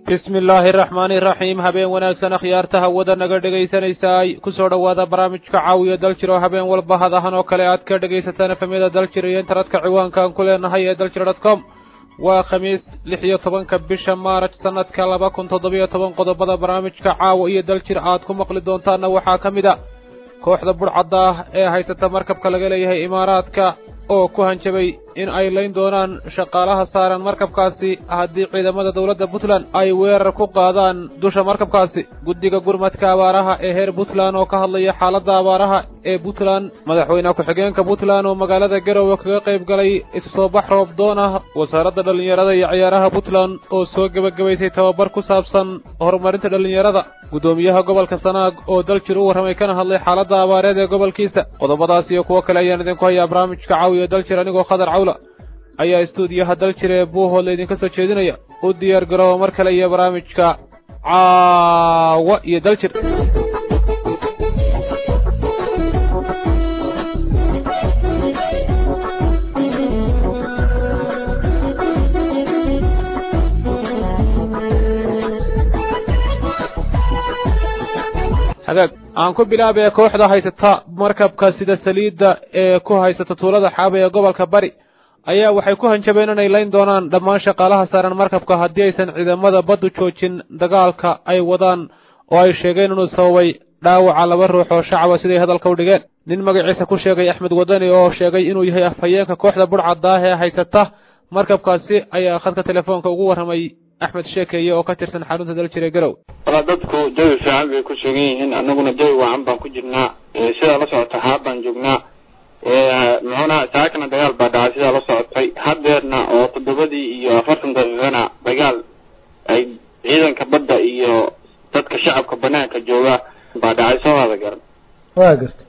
bismi illaahi araxmaani iraxiim habeen wanaagsan akhyaarta hawada naga dhegaysanaysaay ku soo dhowaada barnaamijka caawiya daljir oo habeen walba hadahan oo kale aad ka dhegaysataan efamyada daljir iyo intaradka ciwaankaan ku leenahay ee daljir dot com waa khamiis lix iyo tobanka bisha maaraj sannadka laba kun toddobiyo toban qodobada barnaamijka caawa iyo daljir aad ku maqli doontaanna waxaa ka mid a kooxda budhcadda ah ee haysata markabka laga leeyahay imaaraadka oo ku hanjabay in ay layn doonaan shaqaalaha saaran markabkaasi haddii ciidamada dowladda puntland ay weerar ku qaadaan dusha markabkaasi guddiga gurmadka abaaraha ee heer puntland oo ka hadlaya xaaladda abaaraha ee puntland madaxweyne ku-xigeenka puntland oo magaalada garowe kaga qayb galay isu soo bax roob doon ah wasaaradda dhallinyarada iyo ciyaaraha puntland oo soo gebagabaysay tababar ku saabsan horumarinta dhallinyarada guddoomiyaha gobolka sanaag oo daljir u warramay kana hadlay xaaladda abaareed ee gobolkiisa qodobadaas iyo kuwo kale ayaan idinku hayaa barnaamijka caawiya daljir anigoo khadar cawla ayaa istuudiyaha daljir ee buuhoodla idinka soo jeedinaya u diyaar garooba mar kale iyo barnaamijka caawa iyo daljir hagaag aan ku bilaabee kooxda haysata markabka sida saliidda ee ku haysata tuulada xaaba ee gobolka bari ayaa waxay ku hanjabeen inay layn doonaan dhammaan shaqaalaha saaran markabka haddii aysan ciidamada baddu joojin dagaalka ay wadaan oo ay sheegeen inuu sababay dhaawaca laba ruux oo shacaba siday hadalka u dhigeen nin magaciisa ku sheegay axmed wadani oo sheegay inuu yahay afhayeenka kooxda budhcadda ah ee haysata markabkaasi ayaa khadka telefoonka ugu warramay axmed sheekeeye oo ka tirsan xarunta daljire garow walaa dadku jawi fiican bay ku sugan yihiin annaguna jawi wacan baan ku jirnaa sidaa la socota xaab baan joognaa muxuuna saakana dagaal baa dhacay sidaa la socotay hadeerna oo toddobadii iyo afartan daqiiqana dagaal ay ciidanka badda iyo dadka shacabka banaanka jooga baa dhacay soo wada garan waa garta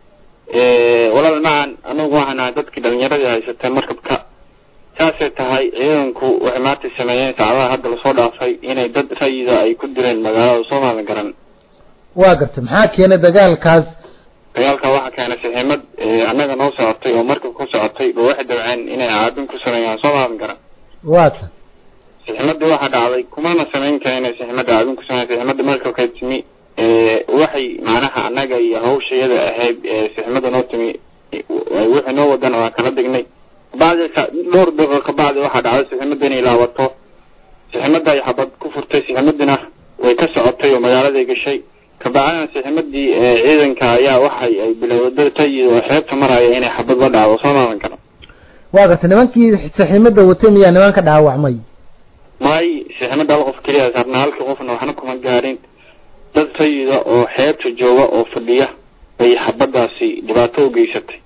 walaal macan anagu waxaan ahay dadkii dhalinyaradii haysatay markabka saasay tahay ciidanku waxay maanta sameeyeen saacadaha hadda lasoo dhaafay inay dad rayida ay ku direen magaalada soomaalia garan waa garta maxaa keenay dagaalkaas dagaalka waxaa keenay saxiimad annaga noo socotay oo markabka ku socotay ba waxay dabceen inay caabin ku sameeyaan soomaalia garan waa ta saxiimadii waxaa dhacday kumana samayn kara inay saxiimadda caabin ku sameeyan saxiimadda markabka timi waxay macnaha annaga iyo hawshayada ahayd saxiimadda noo timi wixii noo wadana waa kala dignay bacdi dhowr daqiiqo kabacdi waxaa dhacday saxiimadda inay laabato saxiimadda ay xabad ku furtay saxiimadina way ka socotay oo magaaladay gashay kabacdina saxiimadii ciidanka ayaa waxay ay bilowday tayid oo xeebta maraya inay xabad la dhacdo soo maadan karo waa garta nimankii saxiimadda watay miyaa niman ka dhaawacmay may saxiimadda hal qof keliya saarnaa halkii qofna waxna kuma gaarin dad tayida oo xeebta jooga oo fadhiya bay xabadaasi dhibaato u geysatay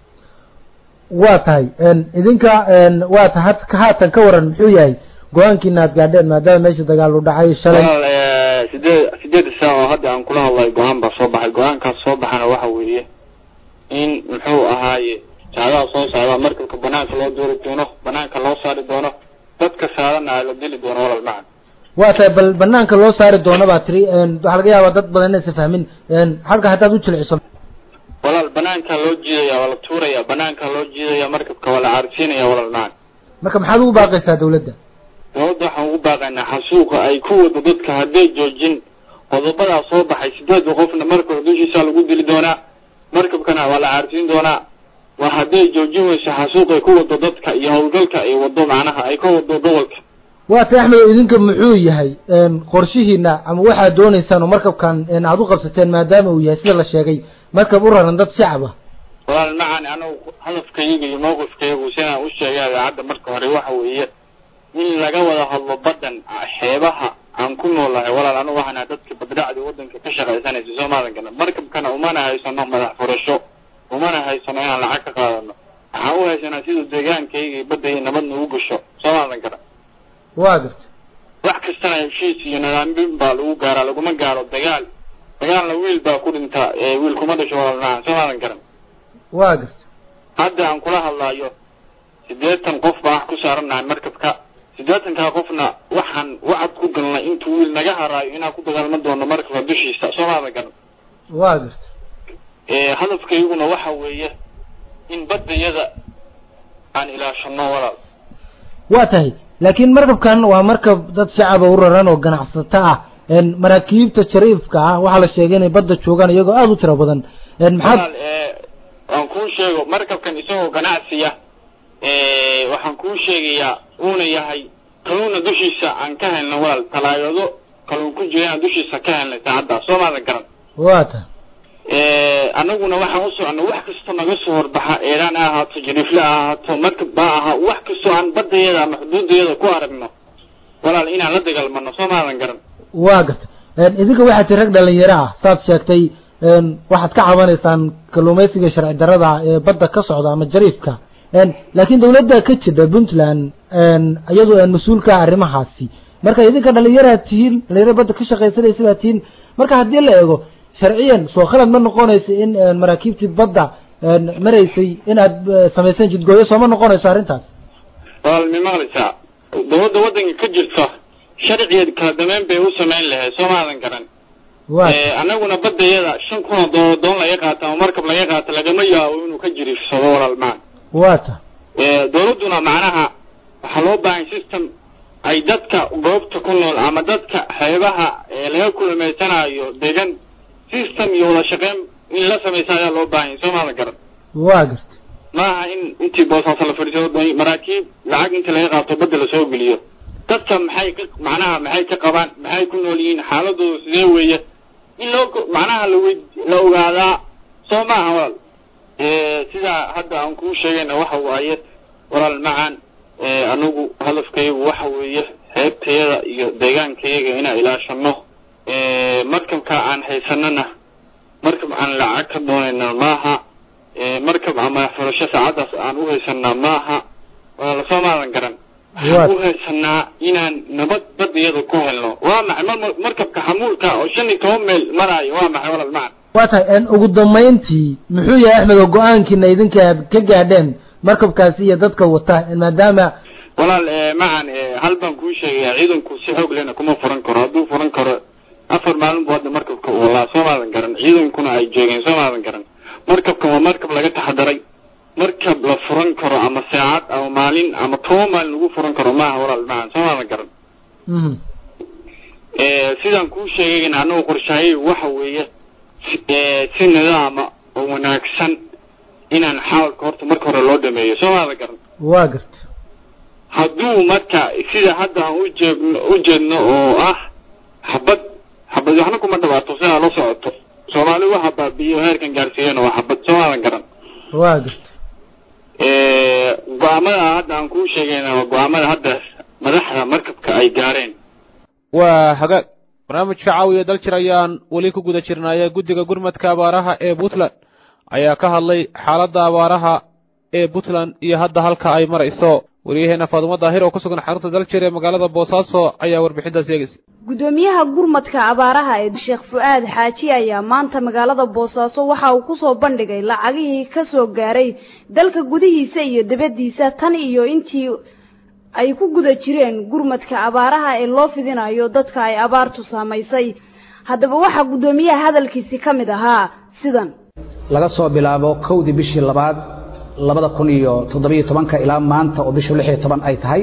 waa tahay idinka waa ta haatan ka waran muxuu yahay go-aankiina aad gaadheen maadaama meesha dagaal u dhacay shalay walaal sideed sideeda saac oo hadda aan kula hadlay go-aan baa soo baxay go-aankaas soo baxana waxa weeye in muxuu ahaaye saacadaha soo socda markabka banaanka loo doori doono banaanka loo saari doono dadka saarana la dili doono walaal macan waa tahay bal banaanka loo saari doono baa tiri waxaa laga yaabaa dad badan inaysan fahmin halka haddaad u jilciso walaal banaanka loo jiidaya waa la tuuraya banaanka loo jiidaya markabka waa la caarsiinaya walaal macan marka maxaad ugu baaqaysaa dawladda dawladda waxaan ugu baaqaynaa xasuuqa ay ku wado dadka hadday joojin qodobadaa soo baxay sideedba qofna markaba dushiisa lagu dili doonaa markabkana waa la caarsiin doonaa waa hadday joojin weyso xasuuq ay ku wado dadka iyo howlgalka ay wado macnaha ay ka wado gobolka waa tay axmed idinka muxuu yahay qorshihiina ama waxaad dooneysaan oo markabkan aada u qabsateen maadaama uu yahay sida la sheegay markab u raran dad shacab ah walaal macan anagu hadafkayga iyo mawqifkaygu sidaan u sheegay idaacadda marka hore waxa weeye in laga wada hadlo baddan xeebaha aan ku noolahay walaal anigu waxaan ahay dadka badracdi waddanka ka shaqaysanaysa soomaalan garan markabkana umana haysano madax furasho umana haysano inaan lacag ka qaadano waxaan u haysanaa siduu deegaankayga iyo badda iyo nabadna u gasho soomaalan garan waa garta wax kastana heshiis iyo nidaamin baa lagu gaaraa laguma gaaro dagaal dagaalna wiil baa ku dhintaa wiil kuma dhasho walaal macan soomaalan garan waa garta hadda aan kula hadlaayo siddeetan qof baa wax ku saaranahay markabka siddeetankaa qofna waxaan wacad ku galnay intuu wiil naga haraayo inaan ku dagaalma doono markabka dushiisa soomaalan garan waa garta hadafkayguna waxa weeye in baddayada aan ilaashano walaal waa tahay laakiin markabkan waa markab dad shacaba u raran oo ganacsato ah maraakiibta jariifka ah waxaa la sheegay inay badda joogaan iyagoo aada u tiro badan maxaad walaal waan kuu sheego markabkan isagoo ganacsiya waxaan kuu sheegayaa uuna yahay kaluuna dushiisa aan ka helna walaal talaagado kaluun ku jira aan dushiisa ka helnay saacaddaa soo maadan garan waa ta annaguna waxaan u soconnay wax kastoo naga soo horbaxa eeraan ha ahaato jariifle ha ahaato markab ba ahaa wax kastoo aan badayada ama xuduudayada ku aragno walaal inaan la dagaalmano soo maadan garan waa garta idinka waxaa tii rag dhalinyaro ah saad sheegtay waxaad ka cabanaysaan kalluumaysiga sharci darada ee badda ka socda ama jariifka laakiin dawladda ka jira puntland iyadu mas-uul ka ah arrimahaasi marka idinka dhalinyaraad tihiin dhalinyaro badda ka shaqaysanaysa baad tihiin marka haddii la eego sharciyan soo khalad ma noqonayso in maraakiibtii badda maraysay inaad samayseen jidgooyo sooma noqonayso arrintaas walaal mi maqlaysaa dawladda waddanka ka jirta sharcigeed kala dameyn bay u samayn lahayd soo maadan garan waa annaguna badayada shan kun oo doo doon laga qaata ama markab laga qaata lagama yaabo inuu ka jiriifsado walaal maa waa ta dawladduna macnaha waxaa loo baahan system ay dadka goobta ku nool ama dadka xeebaha ee laga kulmaysanaayo degan system iyo wada shaqeyn in la samaysa ayaa loo baahan yahay soo maadan garan waa garta maaha in intii boosaasa la fadhiisado doon maraakiib lacag inta laga qaato badda lasoo geliyo dadka maxay ka macnaha maxay ka qabaan maxay ku nool yihiin xaaladooda sidee weeye in loo macnaha lawe la ogaadaa soo maaha walaal sidaa hadda aan kuu sheegayna waxa waaye walaal macaan anigu hadafkaygu waxa weeye xeebtayada iyo deegaankayaga inaan ilaashano markabka aan haysanana markab aan lacag ka doonayna maaha markab ama xulasho saacaddaas aan u haysanaa maaha walaal soo maadan garan waxaan u haysanaa inaan nabad badiyada ku helno waa maxay mar markabka xamuulka oo shan iyo toban meel maraayo waa maxay walaal macan waa tahay ugu dambayntii muxuu yahay axmed oo go-aankiina idinka aad ka gaadheen markabkaasi iyo dadka wata maadaama walaal macan hal baan kuu sheegayaa ciidanku si xoog lehna kuma furan karo hadduu furan karo afar maalin bu hadda markabka walaa soo maadan garan ciidankuna ay joogeen soo maadan garan markabkan waa markab laga taxadaray markab la furan karo ama saacad ama maalin ama toban maalin lagu furan karo maaha walaal macan soo maadan garan sidaan kuu sheegayna annagu qorshaayay waxa weeye si nidaama oo wanaagsan inaan xaalka horta marka hore loo dhameeyo soo maadan garan waa garta hadduu marka sida hadda aan ujeegno u jeedno oo ah xabad xabad waxna kuma dhawaato sidaa la socoto soomaali waxa baabiyo heerkan gaarsiiyana waa xabad soo maadan garan waa garta go-aamada hadda aan kuu sheegayna waa go-aamada hadda madaxda markabka ay gaareen waa hagaag barnaamijka caawiya daljir ayaan weli ku guda jirnaaye guddiga gurmadka abaaraha ee puntland ayaa ka hadlay xaaladda abaaraha ee puntland iyo hadda halka ay marayso waryaheena faadumo daahir oo ku sugan xarunta daljir ee magaalada boosaaso ayaa warbixintaas eegaysa gudoomiyaha gurmadka abaaraha ee sheekh fu-aad xaaji ayaa maanta magaalada boosaaso waxa uu kusoo bandhigay lacagihii ka soo gaaray dalka gudihiisa iyo dibaddiisa tan iyo intii ay ku guda jireen gurmadka abaaraha ee loo fidinayo dadka ay abaartu saamaysay haddaba waxaa guddoomiyaha hadalkiisi ka mid ahaa sidan laga soo bilaabo kowdii bishii labaad labada kun iyo toddobiyo tobanka ilaa maanta oo bishu lix iyo toban ay tahay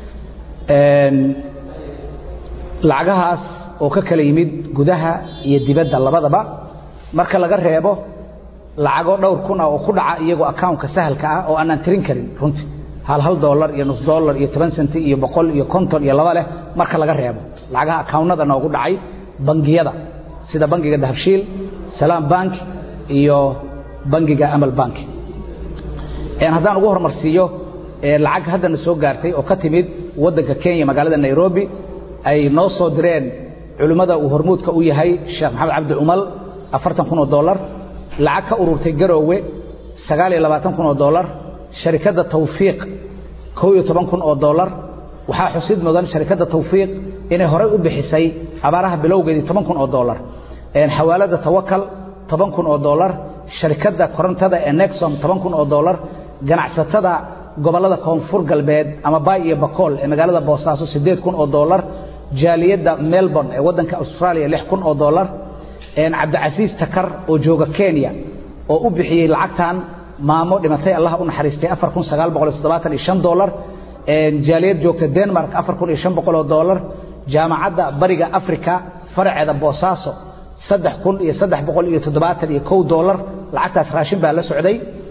lacagahaas oo ka kala yimid gudaha iyo dibadda labadaba marka laga reebo lacago dhowr kun ah oo ku dhaca iyagoo accountka sahalka ah oo aanaan tirin karin runtii hal hal dollar iyo nus dollar iyo toban senti iyo boqol iyo konton iyo laba leh marka laga reebo lacagaha accountnada noogu dhacay bangiyada sida bangiga dahabshiil salaam bank iyo bangiga amal bank haddaan ugu horumarsiiyo lacag haddana soo gaartay oo ka timid waddanka kenya magaalada nairobi ay noo soo direen culimmada uu hormuudka u yahay sheekh maxamed cabdi cumal afartan kun oo dollar lacag ka ururtay garoowe sagaal iyo labaatan kun oo dollar sharikadda tawfiiq kow iyo toban kun oo dollar waxaa xusid mudan sharikadda tawfiiq inay horey u bixisay abaaraha bilowgeedii toban kun oo dollar xawaaladda tawakal toban kun oo dollar sharikadda korontada ee nexom toban kun oo dollar ganacsatada gobollada koonfur galbeed ama baay iyo bakool ee magaalada boosaaso siddeed kun oo dollar jaaliyadda melbourne ee waddanka australia lix kun oo dollar cabdicasiis takar oo jooga kenya oo u bixiyey lacagtan maamo dhimatay allah u naxariistay afar kun sagaal boqol iyo toddobaatan iyo shan dollar jaaliyad joogta denmark afar kun iyo shan boqol oo dollar jaamacadda bariga africa faraceeda boosaaso saddex kun iyo saddex boqol iyo toddobaatan iyo kow dollar lacagtaas raashin baa la socday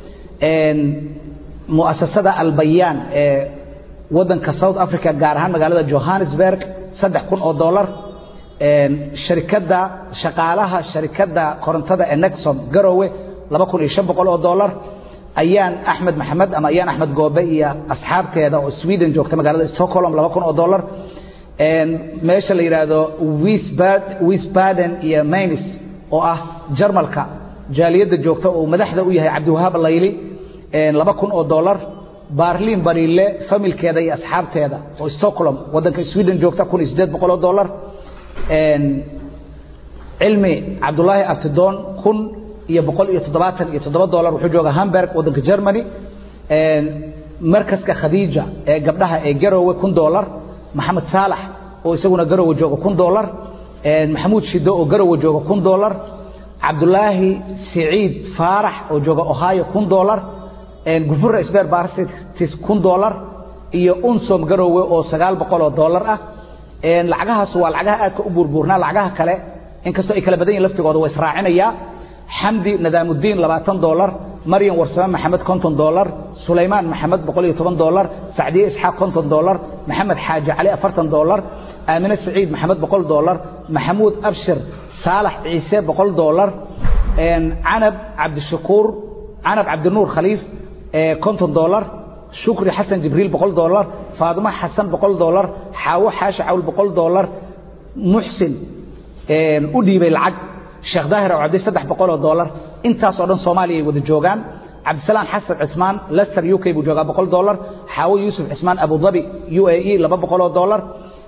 mu'asasada albayaan ee waddanka south africa gaar ahaan magaalada johannesburg saddex kun oo dollar sharikadda shaqaalaha sharikadda korontada ee nexon garowe laba kun iyo shan boqol oo dollar ayaan axmed maxamed ama ayaan axmed goobe iyo asxaabteeda oo sweden joogta magaalada stockholm laba kun oo dollar meesha la yidhaahdo wisbaden iyo maynis oo ah jarmalka jaaliyadda joogta oo madaxda u yahay cabdiwahaab layli laba kun oo dollar barlin bariile familkeeda iyo asxaabteeda oo stockholm waddanka sweden joogta kun iyo siddeed boqol oo dollar cilmi cabdulaahi abtidoon kun iyo boqol iyo toddobaatan iyo toddoba dollar wuxuu jooga hamburg waddanka germany markaska khadiija ee gabdhaha ee garowe kun dollar maxamed saalax oo isaguna garowe jooga kun dollar maxamuud shido oo garowe jooga kun dollar cabdulaahi siciid faarax oo jooga ohio kun dollar gufura sber barsitis kun dollar iyo unsom garowe oo sagaal boqol oo dollar ah lacagahaas waa lacagaha aadka u buurbuurnaa lacagaha kale inkastoo ay kala badan yihin laftigooda waa israacinayaa xamdi nadaamudiin labaatan dollar maryam warsame maxamed konton dollar sulaymaan maxamed boqol iyo toban dollar sacdiye isxaaq konton dollar maxamed xaaji cali afartan dollar aamine saciid maxamed boqol dollar maxamuud abshir saalax ciise boqol dollar canab cabdishakuur canab cabdinuur khaliif konton dollar shukri xasan jibriil boqol dollar faadimo xasan boqol dollar xaawo xaashi cawl boqol dollar muxsin u dhiibay lacag sheekh daahir oo cabdi saddex boqol oo dollar intaas oo dhan soomaaliya ay wada joogaan cabdisalaan xasan cismaan lester u k buu joogaa boqol dollar xaawo yuusuf cismaan abudabi u a e laba boqol oo dollar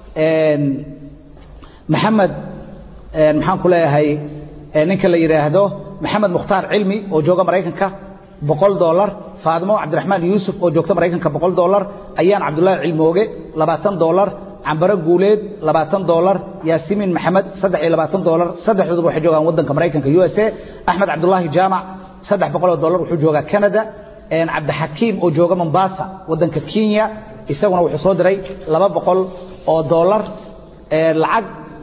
maxamed maxaan ku leeyahay ninka la yidhaahdo maxamed mukhtaar cilmi oo jooga maraykanka boqol dollar faadimo cabdiraxmaan yuusuf oo joogta maraykanka boqol dollar ayaan cabdullaahi cilmooge labaatan dollar cambaro guuleed labaatan dollar yaasimiin maxamed saddex iyo labaatan dollar saddexdooduba waxay joogaan waddanka maraykanka u s a axmed cabdullaahi jaamac saddex boqol oo dollar wuxuu joogaa canada cabdixakiim oo jooga mombasa waddanka kenya isaguna wuxuu soo diray laba boqol oo dollar lacag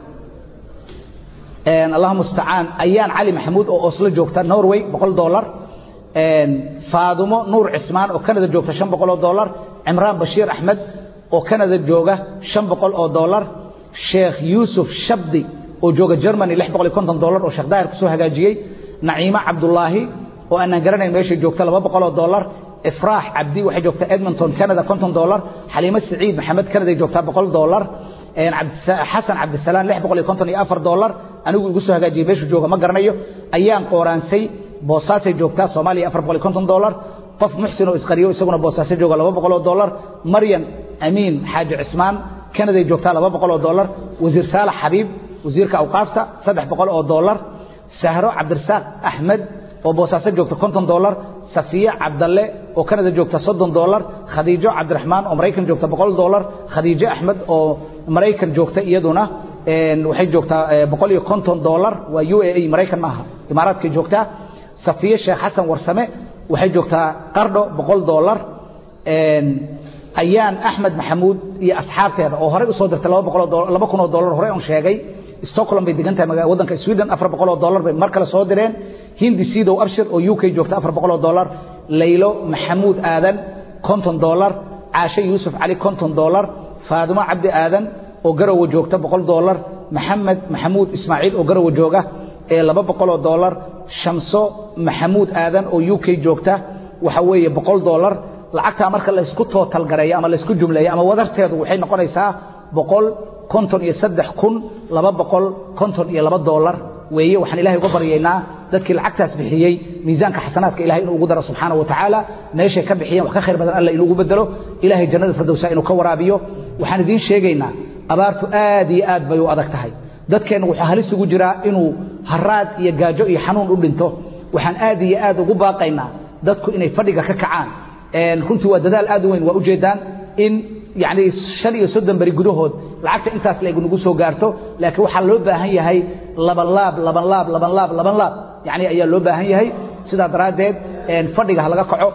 allahuma mustacaan ayaan cali maxamuud oo oslo joogta norway boqol dollar faadumo nuur cismaan oo canada joogta shan boqol oo dollar cimraan bashiir axmed oo canada jooga shan boqol oo dollar sheekh yuusuf shabdi oo jooga germany lix boqol iyo konton dollar oo sheekh daahir kusoo hagaajiyey naciimo cabdullaahi oo aanaan garanayn meeshay joogta laba boqol oo dollar ifraax cabdi waxay joogtaa edmonton canada konton dollar xaliimo siciid maxamed canaday joogtaa boqol dollar xasan cabdisalaan lix boqol iyo konton iyo afar dollar anigu igu soo hagaajiyey meeshuu jooga ma garanayo ayaan qooraansay boosaasay joogtaa soomaaliya afar boqol iyo konton dollar qof muxsin oo isqariyo isaguna boosaase jooga laba boqol oo dollar maryan amiin xaaji cismaan canaday joogtaa laba boqol oo dollar wasiir saalax xabiib wasiirka awqaafta saddex boqol oo dollar sahro cabdirasaaq axmed oo boosaaso joogta konton dollar safiye cabdalle oo canada joogta soddon dollar khadiijo cabdiraxmaan oo maraykan joogta boqol dollar khadiijo axmed oo maraykan joogta iyaduna waxay joogtaa boqol iyo konton dollar waa u a a maraykan maaha imaaraadkay joogtaa safiye sheekh xasan warsame waxay joogtaa qardho boqol dollar ayaan axmed maxamuud iyo asxaabteeda oo horey usoo dirtay laba boqoloo laba kun oo dollar horey on sheegay stockholm bay degan tahay waddanka sweden afar boqol oo dollar bay mar kale soo direen hindi sidow abshir oo u k joogta afar boqol oo dollar laylo maxamuud aadan konton dollar caashe yuusuf cali konton dollar faadimo cabdi aadan oo garowe joogta boqol dollar maxamed maxamuud ismaaciil oo garowe jooga ee laba boqol oo dollar shamso maxamuud aadan oo u k joogta waxa weeye boqol dollar lacagtaa marka laysku tootalgareeyo ama laysku jumleeyo ama wadarteedu waxay noqonaysaa boqol konton iyo saddex kun laba boqol konton iyo laba dollar weeye waxaan ilahay uga baryaynaa dadkii lacagtaas bixiyey miisaanka xasanaadka ilahay inuu ugu daro subxaana wa tacaala meeshay ka bixiyeen wax ka khayr badan alla inuugu bedelo ilahay jannada firdowsa inuu ka waraabiyo waxaan idiin sheegaynaa abaartu aad iyo aad bay u adag tahay dadkeenna wuxuu halis ugu jiraa inuu haraad iyo gaajo iyo xanuun u dhinto waxaan aad iyo aad ugu baaqaynaa dadku inay fadhiga ka kacaan runtii waa dadaal aad u weyn waa ujeedaan in yani shan iyo soddon beri gudahood lacagta intaas la nagu soo gaarto laakiin waxaa loo baahan yahay laban laab laban laab laban laab laban laab yani ayaa loo baahan yahay sidaa daraaddeed fadhiga ha laga kaco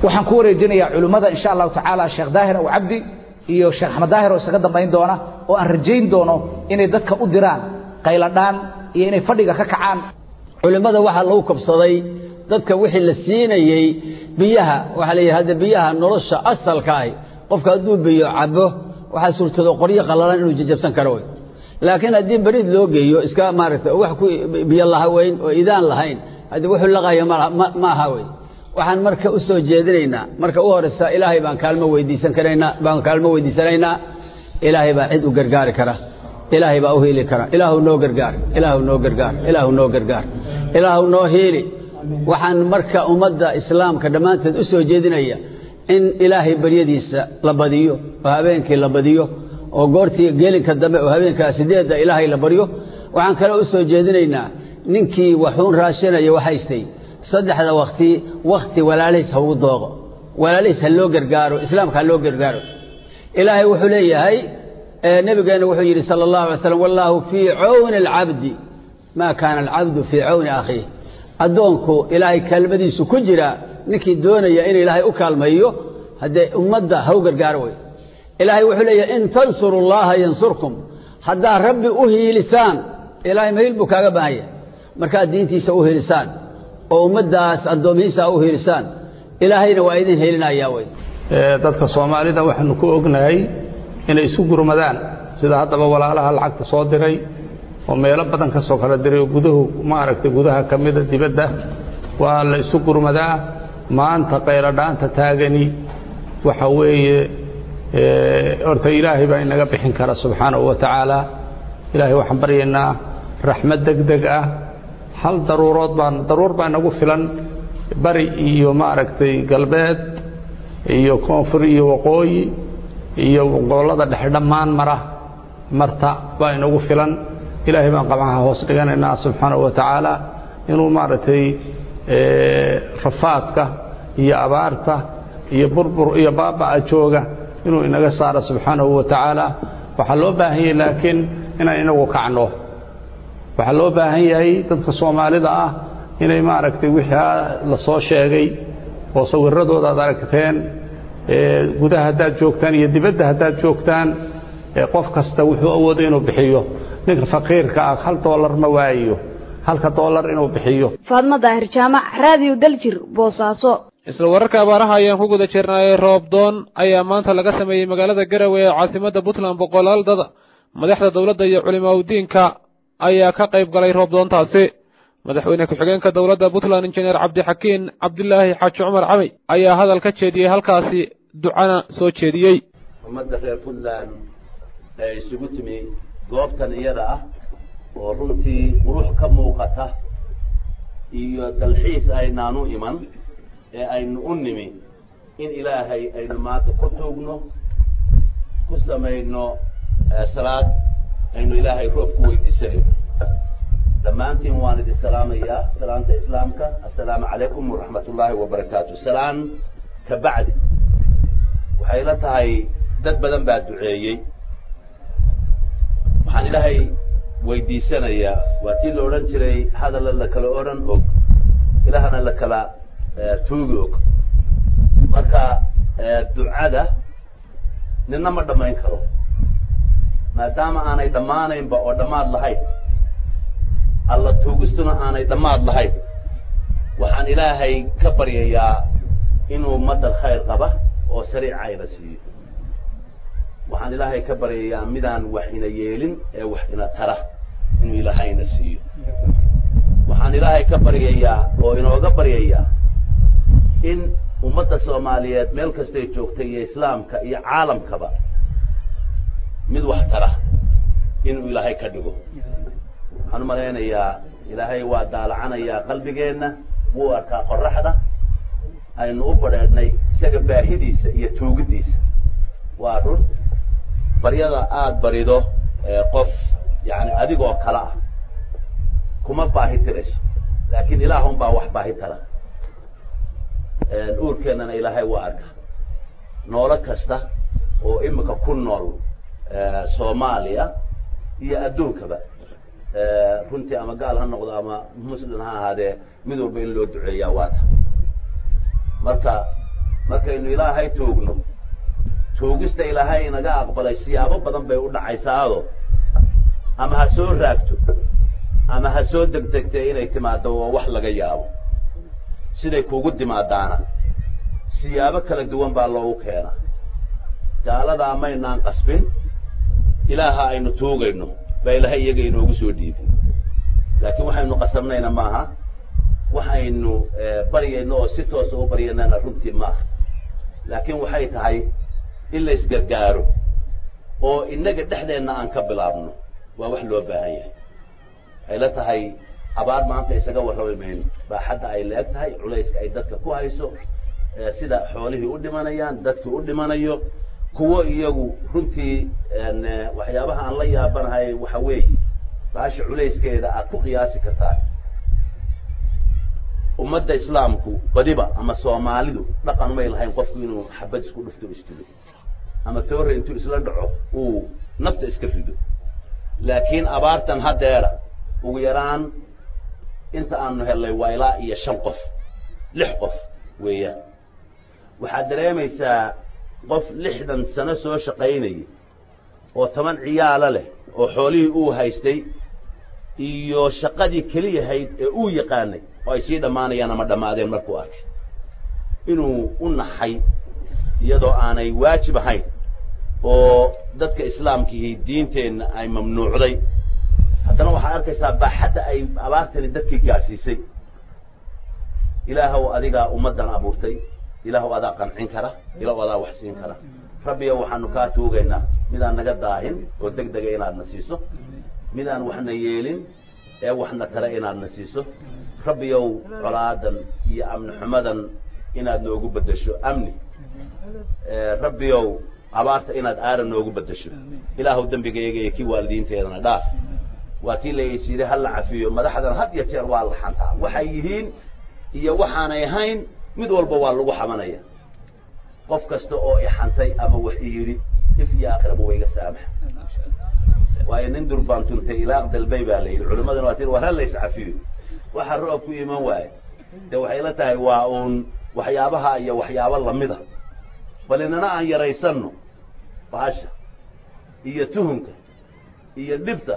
waxaan ku wareejinayaa culimmada insha allahu tacaala sheekh daahir aw cabdi iyo sheekh axmed daahir oo isaga dambayn doona oo aan rajayn doono inay dadka u diraan qayladhaan iyo inay fadhiga ka kacaan culimmada waxaa lagu kabsaday dadka wixii la siinayey biyaha waxaa la yidhi hadda biyaha nolosha asalka ahi qofka hadduu biyo cabo waxaa suurtado qoryo qallalan inuu jajabsan karo wey laakiin haddii beriid loo geeyo iska maaragtay oo wax ku biyo lahaweyn oo idaan lahayn haddii wuxuu laqayo ma aha wey waxaan marka u soo jeedinaynaa marka u horeysa ilaahay baan kaalmo weydiisan karaynaa baan kaalmo weydiisanaynaa ilaahay baa cid u gargaari kara ilaahay baa u hiili kara ilaahu noo gargaar ilaahu noo gargaar ilaahu noo gargaar ilaahu noo hiili waxaan marka ummadda islaamka dhammaanteed u soo jeedinaya in ilaahay baryadiisa la badiyo oo habeenkii la badiyo oo goortii geelinka dambe oo habeenkaa sideedda ilaahay la baryo waxaan kale u soo jeedinaynaa ninkii waxuun raashinaya waxaystay saddexda wakti wakti walaalihiis ha ugu dooqo walaalihiis ha loo gargaaro islaamka ha loo gargaaro ilaahay wuxuu leeyahay nebigeenna wuxuu yidhi sala allahu alay slam wallaahu fii cawni alcabdi maa kaana alcabdu fii cawni akhiih addoonku ilaahay kaalmadiisu ku jira ninkii doonaya in ilaahay u kaalmayo haddee ummadda ha u gargaaro wey ilaahay wuxuu leeyahay in tansuru llaha yansurkum haddaad rabbi u hiilisaan ilaahay mahiil buu kaaga baahan yahay markaad diintiisa u hiilisaan oo ummaddaas addoomihiisa u hiilisaan ilaahayna waa idin hiilinayaa wey dadka soomaalida waxaanu ku ognahay inay isu gurmadaan sida haddaba walaalaha lacagta soo diray oo meelo badan ka soo kala diray oo guduhu maaragtay gudaha ka mida dibadda waa la isu gurmadaa maanta qayladhaanta taagani waxa weeye horta ilaahay baa inaga bixin kara subxaanahu wa tacaala ilaahay waxaan baryaynaa raxmad deg deg ah hal daruurood baan daruur baa inagu filan bari iyo maaragtay galbeed iyo koonfur iyo waqooyi iyo gobollada dhexe dhammaan mara marta baa inagu filan ilaahay baan qabcaha hoos dhiganaynaa subxaanahu wa tacaala inuu maaragtay rafaadka iyo abaarta iyo burbur iyo baaba'a jooga inuu inaga saaro subxaanahu wa tacaala waxaa loo baahan yahay laakiin inaan inagu kacno waxaa loo baahan yahay dadka soomaalida ah inay maaragtay wixii la soo sheegay oo sawiradooda aad aragteen gudaha haddaad joogtaan iyo dibadda haddaad joogtaan qof kasta wuxuu awoodo inuu bixiyo ninka faqiirka ah hal doolar ma waayayo halka doolar inuu bixiyo faadmo daahir jaamac raadiyo daljir boosaaso isla wararka abaaraha ayaan ku guda jirnaayay roobdoon ayaa maanta laga sameeyey magaalada garowe ee caasimadda puntland boqolaal dad madaxda dowladda iyo culimaudiinka ayaa ka qayb galay roobdoontaasi madaxweyne ku-xigeenka dowladda puntland injineer cabdixakiin cabdilaahi xaaji cumar camey ayaa hadal ka jeediyey halkaasi ducana soo jeediyey ummadda reer puntland ee isugu timi goobtan iyada ah oo runtii qurux ka muuqata iyo dalxiis aynaanu iman ee aynu u nimi in ilaahay aynu maanta ku tuugno ku samayno salaad aynu ilaahay roob ku weydiisanayno dhammaantiin waan idin salaamayaa salaanta islaamka assalaamu calaykum waraxmat ullaahi wabarakaatu salaan ka bacdi waxay la tahay dad badan baa duceeyey waxaan ilaahay weydiisanayaa waa tii la odhan jiray hadalla la kala odhan og ilaahna la kala tuugi og marka ducada nina ma dhammayn karo maadaama aanay dhammaanaynba oo dhammaad lahayn alla tuugistuna aanay dhammaad lahayn waxaan ilaahay ka baryayaa inuu madal khayr qaba oo sariica ina siiyo waxaan ilaahay ka baryayaa midaan wax ina yeelin ee wax ina tara inuu ilaahayna siiyo waxaan ilaahay ka baryayaa oo inooga baryayaa in ummadda soomaaliyeed meel kastay joogtay iyo islaamka iyo caalamkaba mid wax tara inuu ilaahay ka dhigo waxaan u malaynayaa ilaahay waa daalacanayaa qalbigeenna wuu arkaa qoraxda aynu u badheedhnay isaga baahidiisa iyo tuugiddiisa waa run baryada aada barido qof yani adigoo kale ah kuma baahi tirayso laakiin ilaahun baa wax baahi tara uurkeennana ilaahay waa arka noolo kasta oo imika ku nool soomaaliya iyo adduunkaba runtii ama gaal ha noqdo ama muslim ha ahaadee mid walba in loo duceeyaa waata marka markaynu ilaahay toogno toogista ilaahay inaga aqbalay siyaabo badan bay u dhacaysaado ama ha soo raagto ama ha soo degdegtay inay timaado waa wax laga yaabo siday kuugu timaadaana siyaabo kala duwan baa loogu keenaa gaaladaa maynaan qasbin ilaaha aynu tuugayno baa ilaahay iyaga inoogu soo dhiibin laakiin waxaynu qasabnayna maaha waxaynu baryayno oo si toosa u baryanana runtii maaha laakiin waxay tahay in la isgargaaro oo innaga dhexdeenna aan ka bilaabno waa wax loo baahan yahay ay la tahay abaar maanta isaga warrami mayno baaxadda ay leeg tahay culayska ay dadka ku hayso sida xoolihii u dhimanayaan dadkii u dhimanayo kuwo iyagu runtii waxyaabaha aan la yaabanahay waxa weeye baasha culayskeeda aad ku qiyaasi kartaa ummadda islaamku badiba ama soomaalidu dhaqan may lahayn qofku inuu xabad isku dhufto isdilo ama toore intuu isla dhaco uu nafta iska rido laakiin abaartan haddeera ugu yaraan inta aanu hellay waa ilaa iyo shan qof lix qof weeyaan waxaad dareemaysaa qof lixdan sano soo shaqaynayay oo toban ciyaalo leh oo xoolihii uu haystay iyo shaqadii keliyahayd ee uu yaqaanay oo ay sii dhammaanayaan ama dhammaadeen markuu arkay inuu u naxay iyadoo aanay waajib ahayn oo dadka islaamkihii diinteenna ay mamnuucday haddana waxaad arkaysaa baaxadda ay abaartani dadkii gaadsiisay ilaahow adigaa ummaddan abuurtay ilaahow adaa qancin kara ilaahow adaa wax siin kara rabbiyow waxaanu kaa tuugaynaa midaan naga daahin oo deg dega inaadna siiso midaan waxna yeelin ee waxna tara inaadna siiso rabbiyow colaadan iyo amni xumadan inaad noogu beddesho amni rabbiyow abaarta inaad aara noogu beddesho ilaahow dembigayga iyo kii waalidiinteedana dhaaf waa kii laysiiday ha la cafiyo madaxdan had iyo jeer waa la xantaa waxay yihiin iyo waxaanay ahayn mid walba waa lagu xabanaya qof kasta oo ixantay ama wax i yidhi if iyo aakhiraba wayga saamaxa waayo nin durbaan tuntay ilaaq dalbay baa la yidhi culimaduna waa tii war ha lays cafiyo waxa roob ku iman waaye de waxay la tahay waa uun waxyaabaha iyo waxyaabo lamida bal inana aan yaraysanno bahasha iyo tuhunka iyo dhibta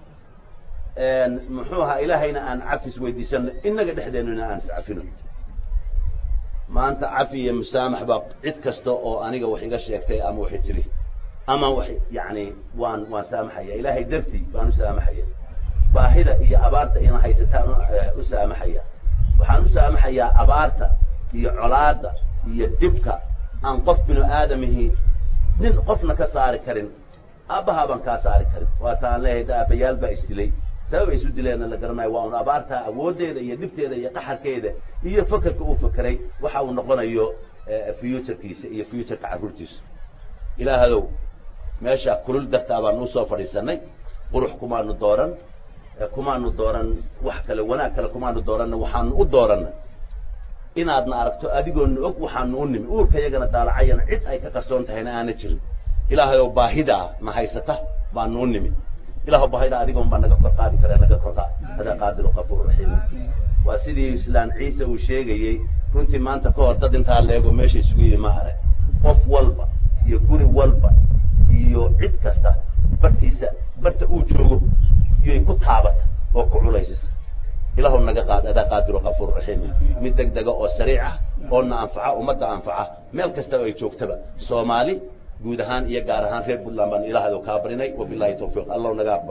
muxuu ahaa ilaahayna aan cafis weydiisano inaga dhexdeennuna aan iscafino maanta cafi iyo musaamax baa cid kasta oo aniga wax iga sheegtay ama waxay tiri ama wax yani waan waan saamaxaya ilaahay dartii baan u saamaxaya baahida iyo abaarta ina haysataan u saamaxaya waxaan u saamaxayaa abaarta iyo colaada iyo dibka aan qof binu aadamihi nin qofna ka saari karin aabbahaa baan kaa saari karin waata aan leeyahay da aabbayaal baa isdilay sabab ay isu dileenna la garanayo waa un abaartaa awooddeeda iyo dhibteeda iyo qaxarkeeda iyo fakerka uu fakeray waxa uu noqonayo futurkiisa iyo futurka carruurtiisa ilaahadow meesha kulul dartaa baan usoo fadhiisanay qurux kumaanu dooran kumaanu dooran wax kale wanaag kale kumaanu dooranna waxaanu u dooranay inaadna aragto adigoona og waxaanu u nimi uurka yagana daalacayana cid ay ka qarsoon tahayna aana jirin ilaahayow baahidaa na haysata baanu u nimi ilaahw baahida adigoon baa naga kor qaadi kara naga kor qaad adaa qaadiru qafuur raxiim waa sidii islaan ciise uu sheegayey runtii maanta ka hor dad intaa leego meesha isugu yimi ma arag qof walba iyo guri walba iyo cid kasta bartiisa barta uu joogo iyoy ku taabata oo ku culaysisa ilaahu naga qaad adaa qaadiru qafuur raxiim mid deg dega oo sariic ah oo na anfaca ummadda anfaca meel kasta oo ay joogtaba soomaali guud ahaan iyo gaar ahaan reer puntland baan ilaahdo kaa barinay wabilahi tawfiiq allahu naga aqbal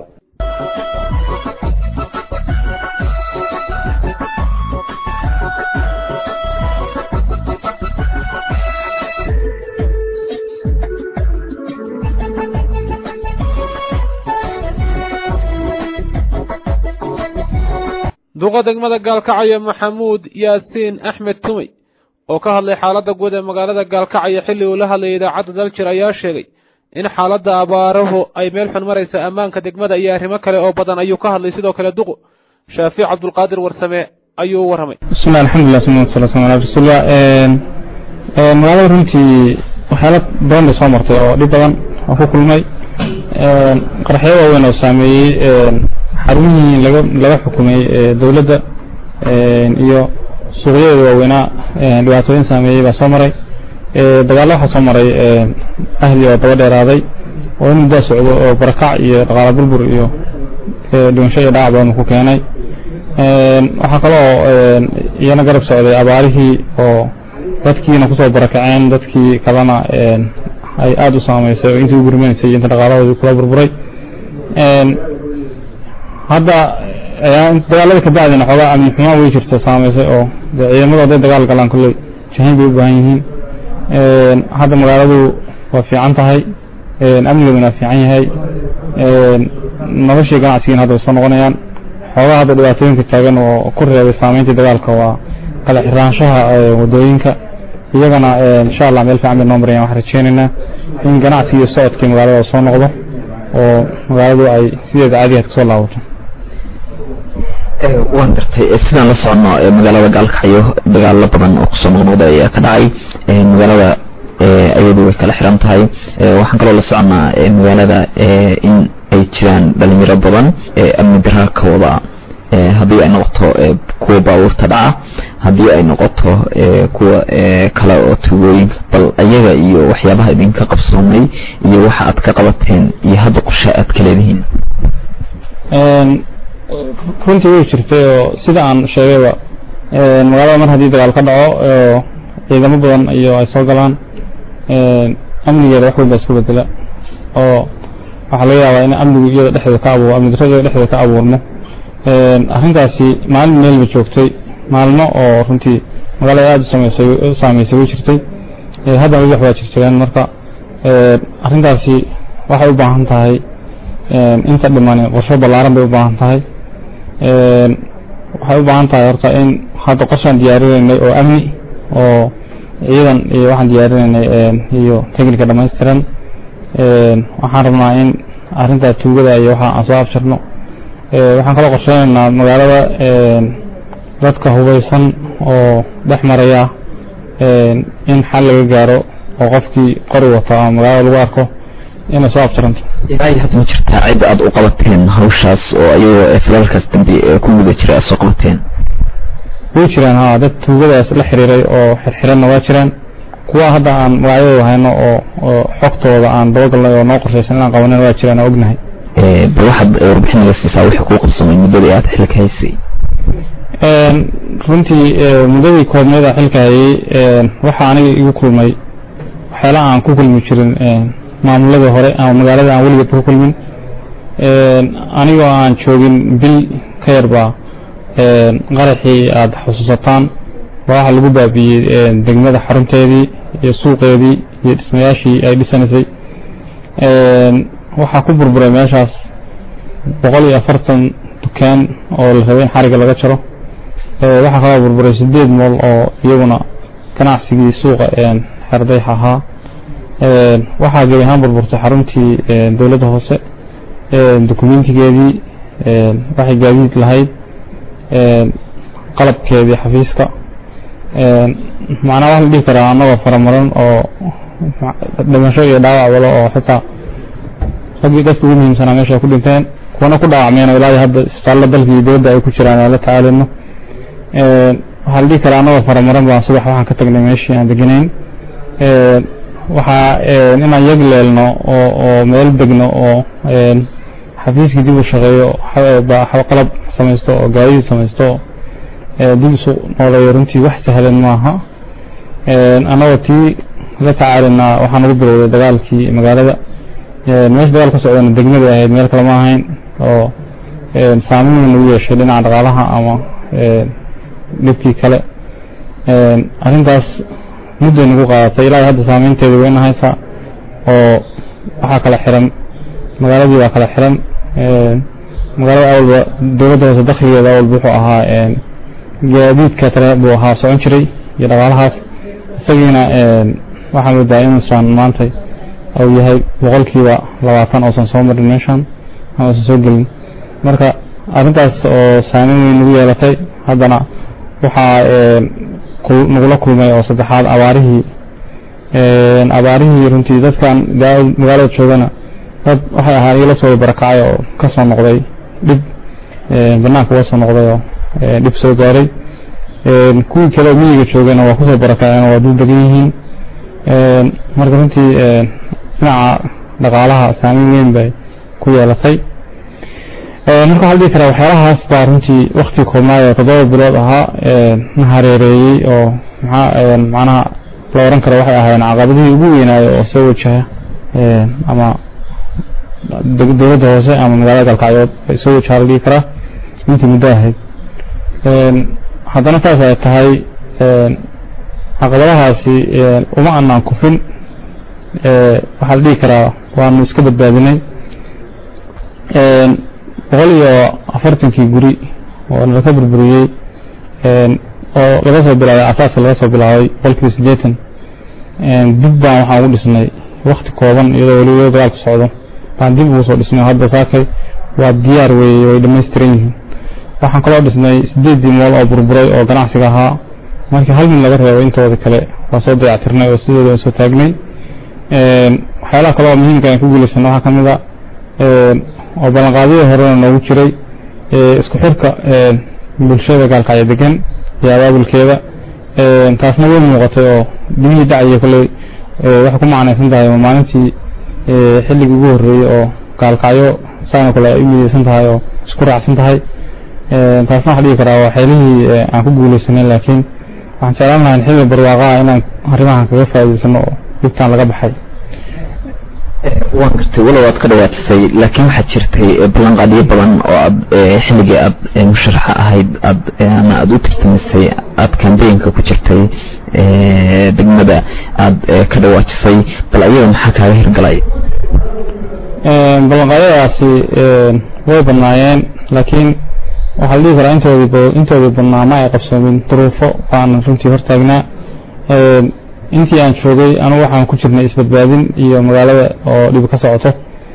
duqa degmada gaalkacyo maxamuud yaasiin axmed tumey oo ka hadlay xaaladda guud ee magaalada gaalkacyo xilli uu la hadlayay idaacadda daljir ayaa sheegay in xaaladda abaaruhu ay meel xun maraysa ammaanka degmada iyo arrimo kale oo badan ayuu ka hadlay sidoo kale duqu shaafiic cabdulqaadir warsame ayuu u warramay bismillahi alxamdulilah salatu wasalaam ala rasuulillah magaalada runtii waxyaala badan bay soo martay oo dhib badan oo ku kulmay qaraxyo waaweyn oo saameeyey xarumihii laga laga xukumay dowladda iyo suuqyadeeda waaweynaa dhibaatooyin saameeyey baa soo maray dagaallo waxaa soo maray ahli oo daba dheeraaday oo in muddaa socdo oo barakac iyo dhaqaala burbur iyo dhimasho iyo dhaac badan ku keenay waxaa kaloo iyana garab socday abaarihii oo dadkiina kusoo barakaceen dadkii kalena ay aada u saamaysay oo intii u gurmanaysay iyo inta dhaqaalahoodii kula burburay hadda dagaalada ka bacdina xoogaa amni xumaan way jirta saamaysay oo dee ciidamadu hadday dagaal galaan kolley jahayn bay u baahan yihiin hadda magaaladu waa fiican tahay amnigeeduna fiican yahay noloshii ganacsigiina hadda way soo noqonayaan xoogaa hadda dhibaatooyinka taagan oo ku reebay saamayntii dagaalka waa kala xiraanshaha wadooyinka iyagana insha allah meel fiican bay noo marayaan waxaan rajeynaynaa in ganacsigii iyo socodkii magaalada soo noqdo oo magaaladu ay sideeda caadigaad kasoo laabato waan gartay sidaan la socono magaalada gaalkacyo dagaalo badan oo kusoo noqnoqday ayaa ka dhacay magaalada iyadu way kala xiran tahay waxaan kaloo la soconaa magaalada in ay jiraan dhalinyaro badan amni daraa ka wada haddii ay noqoto kuwa baabuurta dhaca haddii ay noqoto kuwa kale oo tugooyinka bal ayaga iyo waxyaabaha idinka qabsoomay iyo waxa aad ka qabateen iyo hadda qorshe aad ka leedihiin runtii way jirtay oo sida aan sheegayba magaalada mar haddii dagaal ka dhaco ciidamo badan iyo ay soo galaan amnigeeda wax weyn baa isku bedela oo waxaa laga yaabaa in amnigu iyada dhexdeeda ka abuur amni darrada iyada dhexdeeda ka abuurmo arrintaasi maalin meel ba joogtay maalmo oo runtii magaalada aada u sameysay u saameysay way jirtay haddana weli wax baa jirjireen marka arrintaasi waxay u baahan tahay inta dhiman qorshe ballaaran bay u baahan tahay waxay u baahan tahay horta in hadda qorshaan diyaarinaynay oo amni oo ciidan iyo waxaan diyaarinaynay iyo technica dhammaystiran waxaan rabnaa in arrintaa tuugada iyo waxa aan soo abshirno waxaan kaloo qorsheynaynaa magaalada dadka hubaysan oo dhex maraya in xal laga gaaro oo qofkii qori wata ama magaalada lagu arko inay soo abtiranto ilaa hadda ma jirtaa cid aad u qabateen hawshaas oo ayagoo filalkaas dambi ku guda jira aad soo qabateen way jiraan ha dad tuugadaas la xiriiray oo xirxiranna waa jiraan kuwa hadda aan magacyadooda hayno oo oo xogtooda aan dabagalnay oo noo qorshaysan inaan qabanin waa jiraan oo ognahay bal waxaad warbixin naga siisaa wixii kuu qabsamay muddadii aad xilka haysay runtii muddadii koobneeda xilka hayay waxaa aniga igu kulmay waxyaalaha aan ku kulmi jirin maamuladii hore ama magaalada aan weligeedba ku kulmin anigoo aan joogin bil ka yarbaa qaraxii aada xusuusataan waa waxa lagu baabiiyey degmada xarunteedii iyo suuqeedii iyo dhismayaashii ay dhisanaysay waxaa ku burburay meeshaas boqol iyo afartan dukaan oo la rabay in xariga laga jaro waxaa kaloo burburay sideed mool oo iyaguna ganacsigii suuqa xerdayx ahaa waxaa gebi ahaan burburtay xaruntii dowladda hoose dokumentigeedii waxay gaadiid lahayd qalabkeedii xafiiska macnaa wax la dhihi karaa annagoo faramaran oo dhimasho iyo dhaawac walo oo xitaa raggii dadka ugu muhiimsanaa meesha ay ku dhinteen kuwana ku dhaawacmeen oo ilaa hadda isbitaallo dalka iyo dowladda ay ku jiraan aan la tacaalino waxaa la dhihi karaa annagoo faramaran baan subax waxaan ka tagnay meeshii aan deganayn waxaa inaan yag leelno oo oo meel degno oo xafiiskii dib u shaqeeyo qalab samaysto oo gaadiid samaysto dib isu nooleeyo runtii wax sahlan maaha annagoo tii la tacaalinaa waxaan ugu bilowday dagaalkii magaalada meesha dagaal ka socdana degmada ahayd meel kale ma ahayn oo saameyn nagu yeeshay dhinaca dhaqaalaha ama dhibkii kale arrintaas mudday nagu qaadatay ilaa hadda saameynteeda wayna haysaa oo waxaa kala xiran magaaladii waa kala xiran magaalada awalba dowladda hoose dakhligeeda awalba wuxuu ahaa gaadiidka tale buu ahaa socon jiray iyo dhaqaalahaas isagiina waxaa moodaa inuusan maanta uu yahay boqolkiiba labaatan oosan soo marin meeshan ama uusan soo gelin marka arrintaas oo saameyn weyn nagu yeelatay haddana waxaa nagula kulmay oo saddexaad abaarihii abaarihii runtii dadkan magaalada joogana dad waxay ahaa igala soo barakacay oo ka soo noqday dhib banaanka uga soo noqday oo dhib soo gaaray kuwii kale miyiga joogana waa kusoo barakaceen oo waa dul degan yihiin marka runtii dhinaca dhaqaalaha saameyn weyn bay ku yeelatay marka waxaa la dhihi karaa waxyaalahaas baa runtii wakti koobnaay oo toddoba bilood ahaa na hareereeyey oo maxaa macnaha la oran karo waxay ahaayeen caqabadihii ugu weynaayo oo soo wajaha ama dowladda hoose ama magaalada galkacyood bay soo wajaha la dhihi karaa intii muddo ahayd haddana saas ay tahay caqabadahaasi uma anaan kufin waxaa la dhihi karaa waanu iska badbaadinay boqol iyo afartankii guri oo nalaka burburiyey oo laga soo bilaabay asaaska laga soo bilaabay boqolkiiba siddeetan dib baan waxaan ugu dhisnay wakti kooban iyadoo weliba dagaalku socdo baan dib ugu soo dhisnay hadda saakay waa diyaar weeye way dhammaystiran yihiin waxaan kaloo dhisnay sideeddii mool oo burburay oo ganacsiga ahaa markii hal mid laga reebo intooda kale waa soo dayactirnay oo sidooda aan soo taagnay waxyaalaha kale oo muhiimka aan ku guulaysana waxaa ka mid a oo ballanqaadyadii horena noogu jiray isku xirka bulshada gaalkacyo degan iyo abaabulkeeda taasna way muuqatay oo dimihii dhacaya kolley waxay ku macnaysan tahay maalintii xilligii ugu horreeyey oo gaalkacyo saana kale ay u midaysan tahay oo isku raacsan tahay taasna waxaa dhihi karaa waa xeelihii aan ku guulaysanay laakiin waxaan jeclaan lahaa xilli barwaaqaha inaan arrimahan kaga faa'iidaysano oo dhibtaan laga baxay waan gartay walow aad ka dhawaatisay laakiin waxaad jirtay ballanqaadyo badan oo aad xilligii aad musharaxa ahayd aad ama aad u tartamisay aad kambeynka ku jirtay degmada aad ka dhawaajisay bal ayada maxaa kaaga hirgalay ballanqaadyadaasi way badnaayeen laakiin waxaa la dhihi karaa intoodii intoodii badnaa ma ay qabsoomin duruufo baan runtii hortaagnaa intii aan joogay anugu waxaan ku jirnay isbadbaadin iyo magaalada oo dhibi ka socoto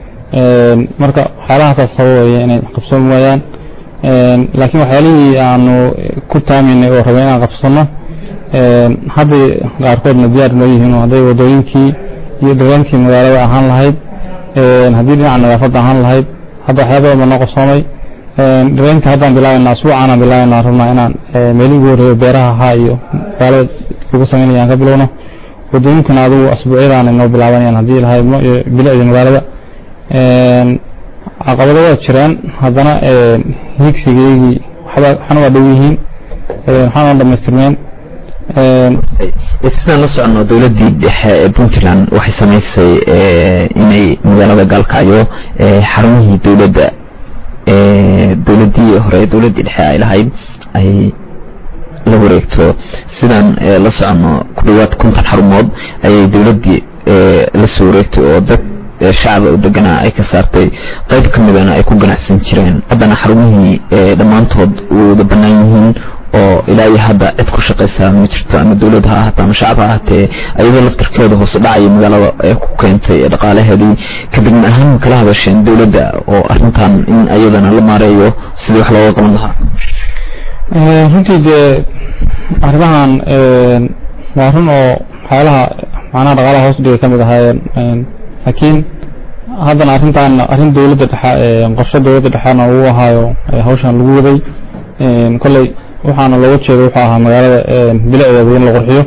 marka waxyaalahaas sababaya inay qabsoomi waayaan laakiin waxyaalihii aanu ku taamaynay oo rabay inaan qabsano hadday qaarkoodna diyaar noo yihiin oo hadday wadooyinkii iyo dhireenkii magaalada ahaan lahayd haddii dhinaca nadaafadda ahaan lahayd hadda waxyaaba badan baa noo qabsoomay dhireenka haddaan bilaabaynaa asbuucaanaan bilaabaynaa rabnaa inaan meelihii ugu horreeyo beeraha ahaa iyo magaalada lagu samaynaya aan ka bilowno wadooyinkuna adigu asbuucyadaan inoo bilaabanayaan haddii lahaydno iyo bilicda magaalada caqabado waa jiraan haddana higsigeygii waxna waa dhow yihiin waxaana dhamaystirmeen sidaan la socono dowladdii dhexe ee puntland waxay samaysay inay magaalada gaalkacyo xarumihii dowladda dowladdii hore dowladdii dhexe ay lahayd ay la wareegto sidaan la socono ku dhawaad konton xarumood ayay dowladdii la soo wareegtay oo dad shacaba oo deganaa ay ka saartay qayb ka midana ay ku ganacsan jireen haddana xarumihii dhammaantood wada bannaan yihiin oo ilaa iyo hadda cid ku shaqaysaa ma jirto ama dowlad ha ahaatee ama shacab ha ahaatee ayadoo laftarkeeda hoose dhacaya magaalada ee ku keentay dhaqaalaheedii kadibna ahaan kala hadasheen dowladda oo arrintan in ayadana la maareeyo sidii wax looga qaban lahaa runtii dee arrimahan waa run oo waxyaalaha macnaha dhaqaalaha hoos dhigay ka mid ahaayeen laakiin haddana arrintan arrin dowladda dhexe qorshe dowladda dhexena uu ahaayo hawshan lagu waday kolley waxaana looga jeeda wuxuu ahaa magaalada bilicdeeda in la qurxiyo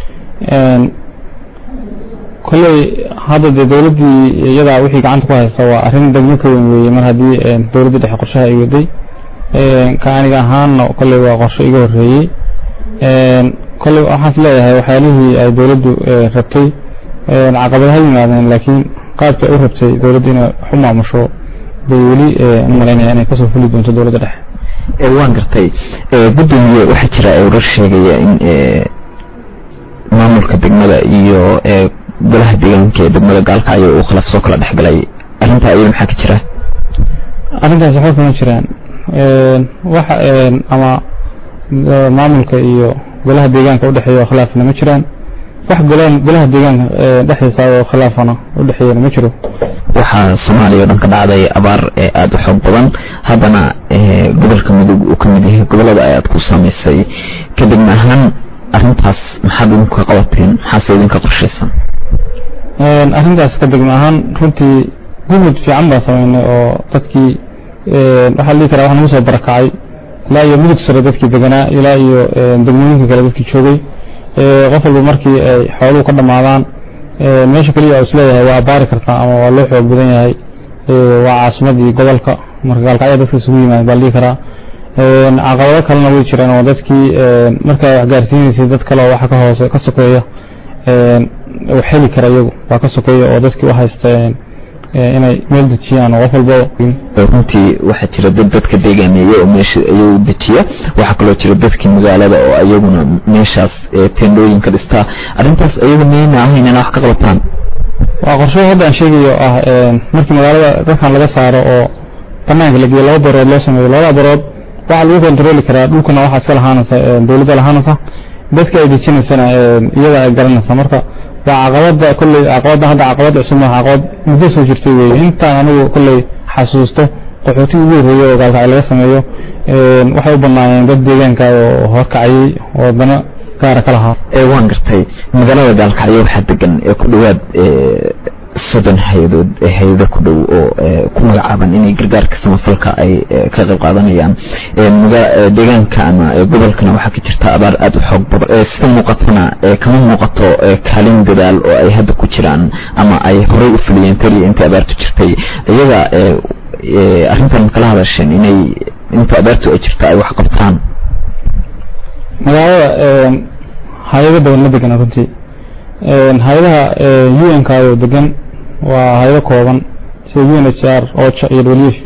kolley hadda dee dowladdii iyadaa wixii gacanta ku haysta waa arrin degmo ka weyn weeye mar haddii dowladda dhexe qorshaha ay waday ka aniga ahaanna kolley waa qorshe iga horreeyey kolley waxaas leeyahay waxyaalihii ay dowladdu rabtay caqabad ha yimaadeen laakiin qaabkii ay u rabtay dowladdu inay wax u maamusho bay weli u malaynaya inay kasoo fuli doonto dowladda dhexe waan gartay gudoomiye waxaa jira warar sheegaya in maamulka degmada iyo golaha deegaanka ee degmada gaalkacyo uu khilaaf soo kala dhexgalay arrintaa iyada maxaa ka jira arrintaas waxba kama jiraan waxa ama maamulka iyo golaha deegaanka udhexeeya khilaafna ma jiraan wax golaha deegaanka dhexdiisa oo khilaafana udhexeeyana ma jiro waxaa soomaaliya o dhan ka dhacday abaar aada u xoog badan haddana gobolka mudug uu ka mid yahay gobolada ayaad ku samaysay kadibna ahaan arrintaas maxaad idinku ka qabateen maxaase idinka qorshaysan arrintaas ka degma ahaan runtii gumud fiican baan samaynay oo dadkii waxaa la dhihi karaa wax nagu soo barakacay ilaa iyo mudug sare dadkii deganaa ilaa iyo degmooyinka kale dadkii joogay qof walba markii ay xooluhu ka dhammaadaan meesha keliya oo isleeyahay waa baari kartaa ama waa loo xoog badan yahay waa caasimadii gobolka marka gaalkacyo dadka isugu yimaada baa la dhihi karaa caqabado kalena way jiraan oo dadkii markaa wax gaarsiinaysay dad kale oo waxa ka hoose ka sokeeya wax heli kara iyagu waa ka sokeeya oo dadkii u haysteen inay meel dejiyaan oo qof walba runtii waxaa jira dad dadka deegaameeya oo meesha iyagu dejiya waxaa kaloo jira dadkii magaalada oo iyaguna meeshaas teendhooyin ka dhistaa arrintaas iyagu miyayna ahayn inaa wax ka qabataan waa qorshe hadda aan sheegayo ah markii magaalada dadkan laga saaro oo banaanka la geeyo laba barood loo sameeyo labada barood waxaa lagu kontroli karaa dhulkuna waxaa iska lahaanaysa dawladda lahaanaysa dadka ay dejinaysana iyada ay garanaysa marka waa caqabada kolley caqabada hadda caqabad cusub maaha caqabad muddo soo jirtay weeye intaan anigu kolley xasuusto qaxooti ugu horreeyey oo gaalkacay laga sameeyo waxay u banaayeen dad deegaanka oo horkacayay oo dana gaara ka lahaa waan gartay magaalada gaalkacyo waxaa degan ee ku dhowaad soddon hay-adood hay-ado ku dhow oo ku magacaaban inay gargaarka samafalka ay ka qayb qaadanayaan deegaanka ama gobolkana waxaa ka jirta abaar aada u xoog badan sida muuqatana kama muuqato kaalin dadaal oo ay hadda ku jiraan ama ay horey u fuliyeen taliya intii abaartu jirtay iyaga arrintan kala hadasheen inay inta abaartu ay jirta ay wax qabtaan magaalada hay-ado badan ma degana runtii hay-adaha u n k oo degan waa hay-ado kooban sida u n h r ocha iyo w f b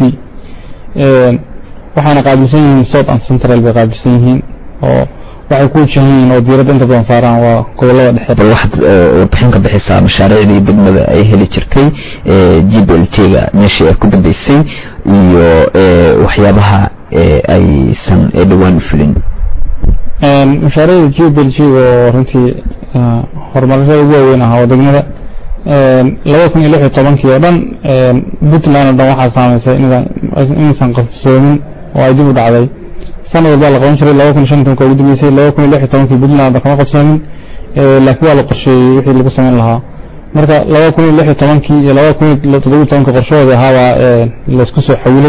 waxayna qaabilsan yihiin south and central bay qaabilsan yihiin oo waxay ku wajahan yihiin oo diiradda inta badan saaraan waa gobolada dhexe bal waxaad warbixin ka bixisaa mashaariicdii degmada ay heli jirtay g b l t ga meeshii ay ku dambeysay iyo waxyaabaha aysan dhowaan fulin mashaariicda g b l g oo runtii horumarashada ugu waaweyn ahaa oo degmada laba kun iyo lix iyo tobankii oo dhan puntland oo dhan waxaa saamaysay inaysan qabsoomin oo ay dib u dhacday sanad walbaa la qaban jiray laba kun iyo shan tobanka ugu dambeysay laba kun iyo lix iyo tobankii puntland kama qabsoomin laakiin waa la qorsheeyey wixii lagu samayn lahaa marka laba kun iyo lix iyo tobankii iyo laba kun iyo toddoba iyo tobankii qorshahooda ahaabaa laysku soo xawilay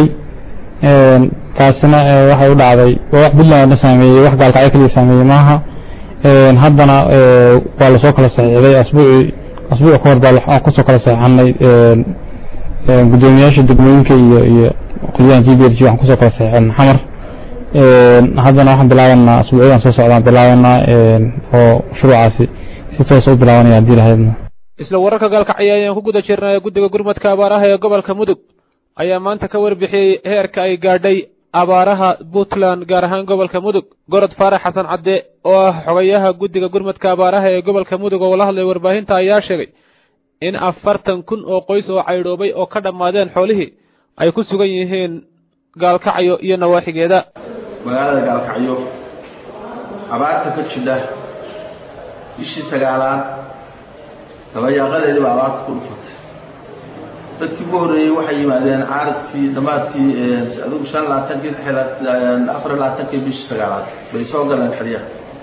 taasina waxay u dhacday waa wax puntland oo dhan saameeyey wax gaalkacyo keliya saameeyey maaha haddana waa lasoo kala saxiixday asbuucii asbuuc ka hor baa kusoo kala saxiixanay guddoomiyaasha degmooyinka iyo iyo qolyahan g b l g waxaan kusoo kala saxiixan xamar haddana waxaan bilaabanaa asbuucyadan soo socdaan bilaabanaa oo shuruucaasi si toos u bilaabanaya haddii lahaydna isla wararka gaalkacyo ayaan ku guda jirnay guddiga gurmadka abaaraha ee gobolka mudug ayaa maanta ka warbixiyey heerka ay gaadhay abaaraha puntland gaar ahaan gobolka mudug gorod faarax xasan cadde oo ah xogayaha guddiga gurmadka abaaraha ee gobolka mudug oo la hadlay warbaahinta ayaa sheegay in afartan kun oo qoys oo caydhoobay oo ka dhammaadeen xoolihii ay ku sugan yihiin gaalkacyo iyo nawaaxigeeda magaalada gaalkacyo abaarta ka jidha bishii sagaalaad dabayaaqadeedii baa abaarta ku dhufatay dadkii ugu horreeyey waxay yimaadeen caaradkii dhammaadkii adigu shan labaatankii afar labaatankii bishii sagaalaad bay soo galeen xeryaha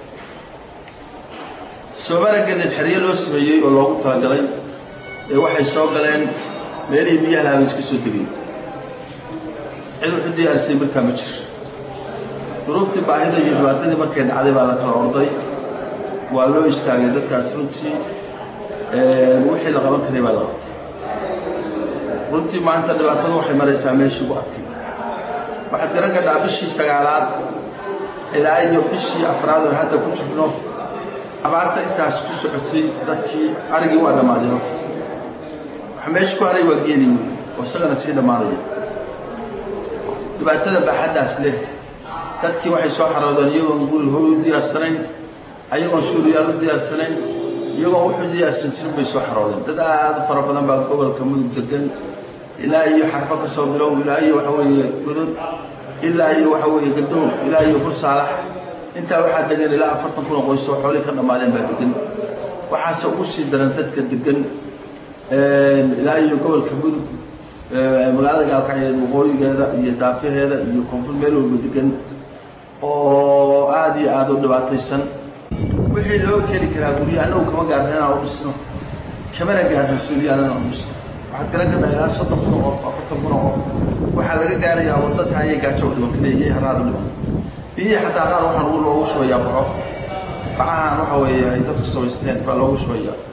soomana gelin xeryo loo sameeyey oo loogu talagalay ee waxay soo galeen meelihii biyaha lahaa bay iska soo degay cid wuxu diyaarisay markaa ma jiro duruuftii baahida iyo dhibaatadii markay dhacday baa la kala orday waa loo istaagay dadkaas runtii wixii la qaban karay baa la qabtay runtii maanta dhibaatadu waxay maraysaa meeshii ugu adkay waxaad garan gadhaa bishii sagaalaad ilaa iyo bishii afraad oo hadda ku jirno abaarta intaas ku socotay dadkii arigii waa dhammaaday horta waxa meesha ku haray waa geeli wey oo isagana sii dhammaanaya dhibaatada baaxaddaas leh dadkii waxay soo xaroodeen iyagoon guri hoy u diyaarsanayn ayagoon suuriyaal u diyaarsanayn iyagoon wuxuu diyaarsan jirin bay soo xaroodeen dad aada u fara badan baa gobolka mudug degan ilaa iyo xarfo ka soo bilow ilaa iyo waxa weeye gudud ilaa iyo waxa weeye gadow ilaa iyo bursaalax intaa waxaa degan ilaa afartan kun oo qoys oo xoolihii ka dhammaadeen baa degan waxaase ugu sii daran dadka degan ilaa iyo gobolka mudug magaalada gaalkacyeed waqooyigeeda iyo daafaheeda iyo koonfur meel walba degan oo aada iyo aada u dhibaataysan wixii loo keli karaa guryo annagu kama gaarna inaan u dhisno kamana gaarno suuriyaal inaan u dhisno waxaad garan karnaa ilaa soddon kun oo qof afartan kun oo qof waxaa laga gaarayaa wadadka ayay gaajo u dhiban kaleeyay haraad u dhiban biyihii xataa qaar waxaan ugu loogu shubayaa baxo bacahan waxa weeye ay dadku samaysteen baa loogu shubayaa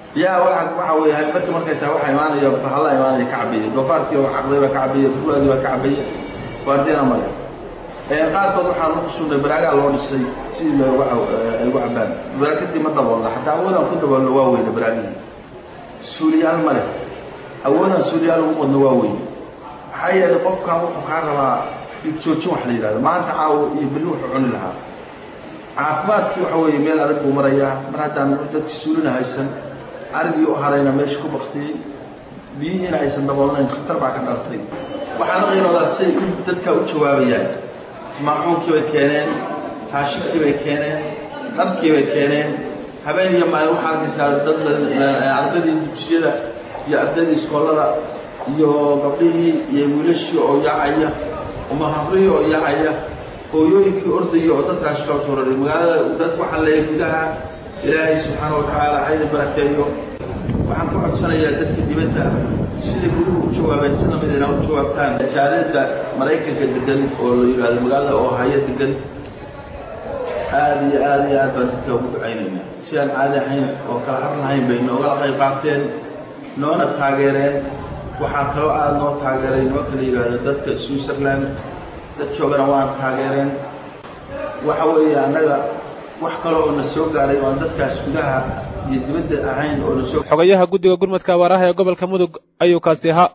biyaha waa waxa weeye marka markay tahay waxaa imaanaya bahalla imaanaya ka cabaya doofaarkii oo caqday baa ka cabaya furwaagii baa ka cabaya waardina male qaarkood waxaa lagu sugnay baraagaa loo dhisay si looga ay ugu cabaan baraakadii ma daboolna xataa awoodaan ku daboolno waa weyne baraagihii suuliyaal male awoodaan suuliyaal ugu qodno waa weyne maxaa yeelay qofkan wuxuu kaa rabaa joojin wax la yidhahdo maanta caawo iyo berri wuxuu cuni lahaa caafimaadkii waxa weeye meel adag buu marayaa mar haddaan dadki suulina haysan arigii u harayna meesha ku baktiyey biyihiina aysan daboolnayn khatar baa ka dhaltay waxaana qiinoodaa say dadkaa u jawaabayaan maacuunkii bay keeneen raashinkii bay keeneen dharkii bay keeneen habeen iyo maalin waxaa arkaysaa dad ardaydii dugsiyada iyo ardaydii iskoolada iyo gabdhihii iyo wiilashii oo yaacaya umahabrihii oo yaacaya hooyooyinkii ordaya oo dad raashinka usoo raray magaalada dad waxaan leeyahay gudaha ilaahay subxaana watacaala hayna barakeeyo waxaan ka codsanayaa dadka dibadda siday guduhu u jawaabeen si lamid inaa u jawaabtaan jaariyadda maraykanka degan oo la yidhaahdo magaalada oo haya degan aada iyo aada iyo aad baan dadka ugu ducaynayna si aan caadi ahayn oo kala har lahayn bay noogala qayb qaateen noona taageereen waxaa kaloo aada noo taageeray noo kala yidhaahdo dadka switzerland dad joogana waan taageereen waxa weeye annaga wax kale oo na soo gaaray oo aan dadkaas gudaha iyo dibadda ahayn oo na soo xogayaha guddiga gurmadka abaaraha ee gobolka mudug ayuu kaasi ahaa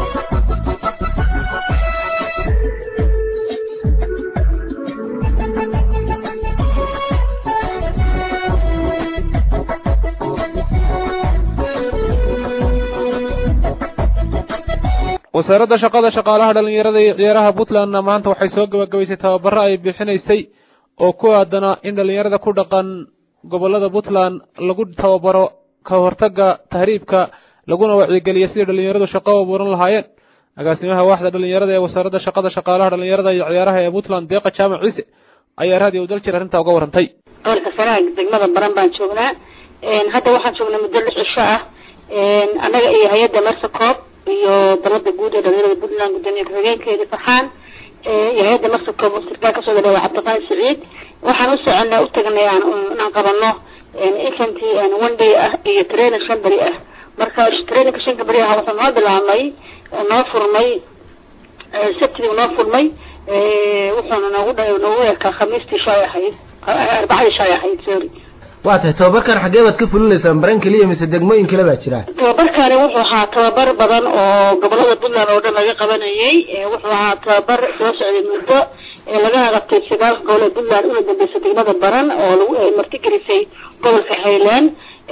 wasaaradda shaqada shaqaalaha dhallinyarada iyo ciyaaraha puntlandna maanta waxay soo gabagabaysay tababaro ay bixinaysay oo ku aadana in dhallinyarada ku dhaqan gobollada puntland lagu tababaro ka hortagga tahriibka laguna wacyigeliyo sidii dhallinyaradu shaqo u abuuran lahaayeen agaasimaha waaxda dhallinyarada ee wasaaradda shaqada shaqaalaha dhallinyarada iyo ciyaaraha ee puntland deeqa jaamac ciise ayaa raadiyo u daljir arrintaa uga warantay gobolka sanaag degmada baran baan joognaa hadda waxaan joognaa muddo lix cisho ah annaga iyo hay-adda mersacoob iyo dalada guud ee dhalinyarada puntland gudoomiye ku-xigeenkeeda farxaan iyo hay-adda mersacoob sirkaa kasoo dhaleewa cabdiqaani saciid waxaan u soconaa u tagnay inaan qabano infanty one day ah iyo training shan beri ah marka trainingka shanka beri ah wuxuu noo bilaabmay noo furmay sabtidii noo furmay wuxuuna noogu noogu ekaa khamiistii shay ahayd arbacadii shay ahayd sorry waa tahay tababarkan xaggee baad ka fulinaysaan baran keliya mise degmooyin kale baa jira tababarkani wuxuu ahaa tababar badan oo gobolada puntland oo dhan laga qabanayay wuxuu ahaa tababar soo socday muddo lagana qabtay sagaalka gobol ee puntland una dambeysay degmada baran oo lagu martigelisay gobolka highland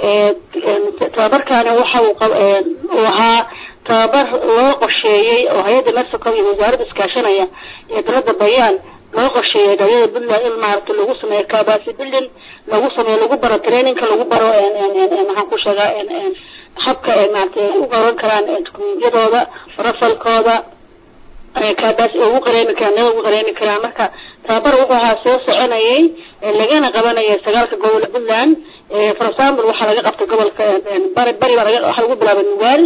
tababarkani waxa uu ahaa tababar loo qorsheeyey oo hay-adda mexico iyo wasaaradda iskaashanaya iyo dalada bayaan loo qorsheeyay dhalinyarada puntland in maaragta lagu sameeyo kabasi building lagu sameeyo lagu baro trainingka lagu baro maxaan ku sheegaa habka ay maaragta u qaban karaan dukumentiyadooda rafalkooda kaabas ugu qareemi karaan nada ugu qareemi karaan marka tababar wuxuu ahaa soo soconayay lagana qabanayay sagaalka gobol puntland for example waxaa laga qabtay gobolka bari bari baa laga waxaa lagu bilaabay nugaal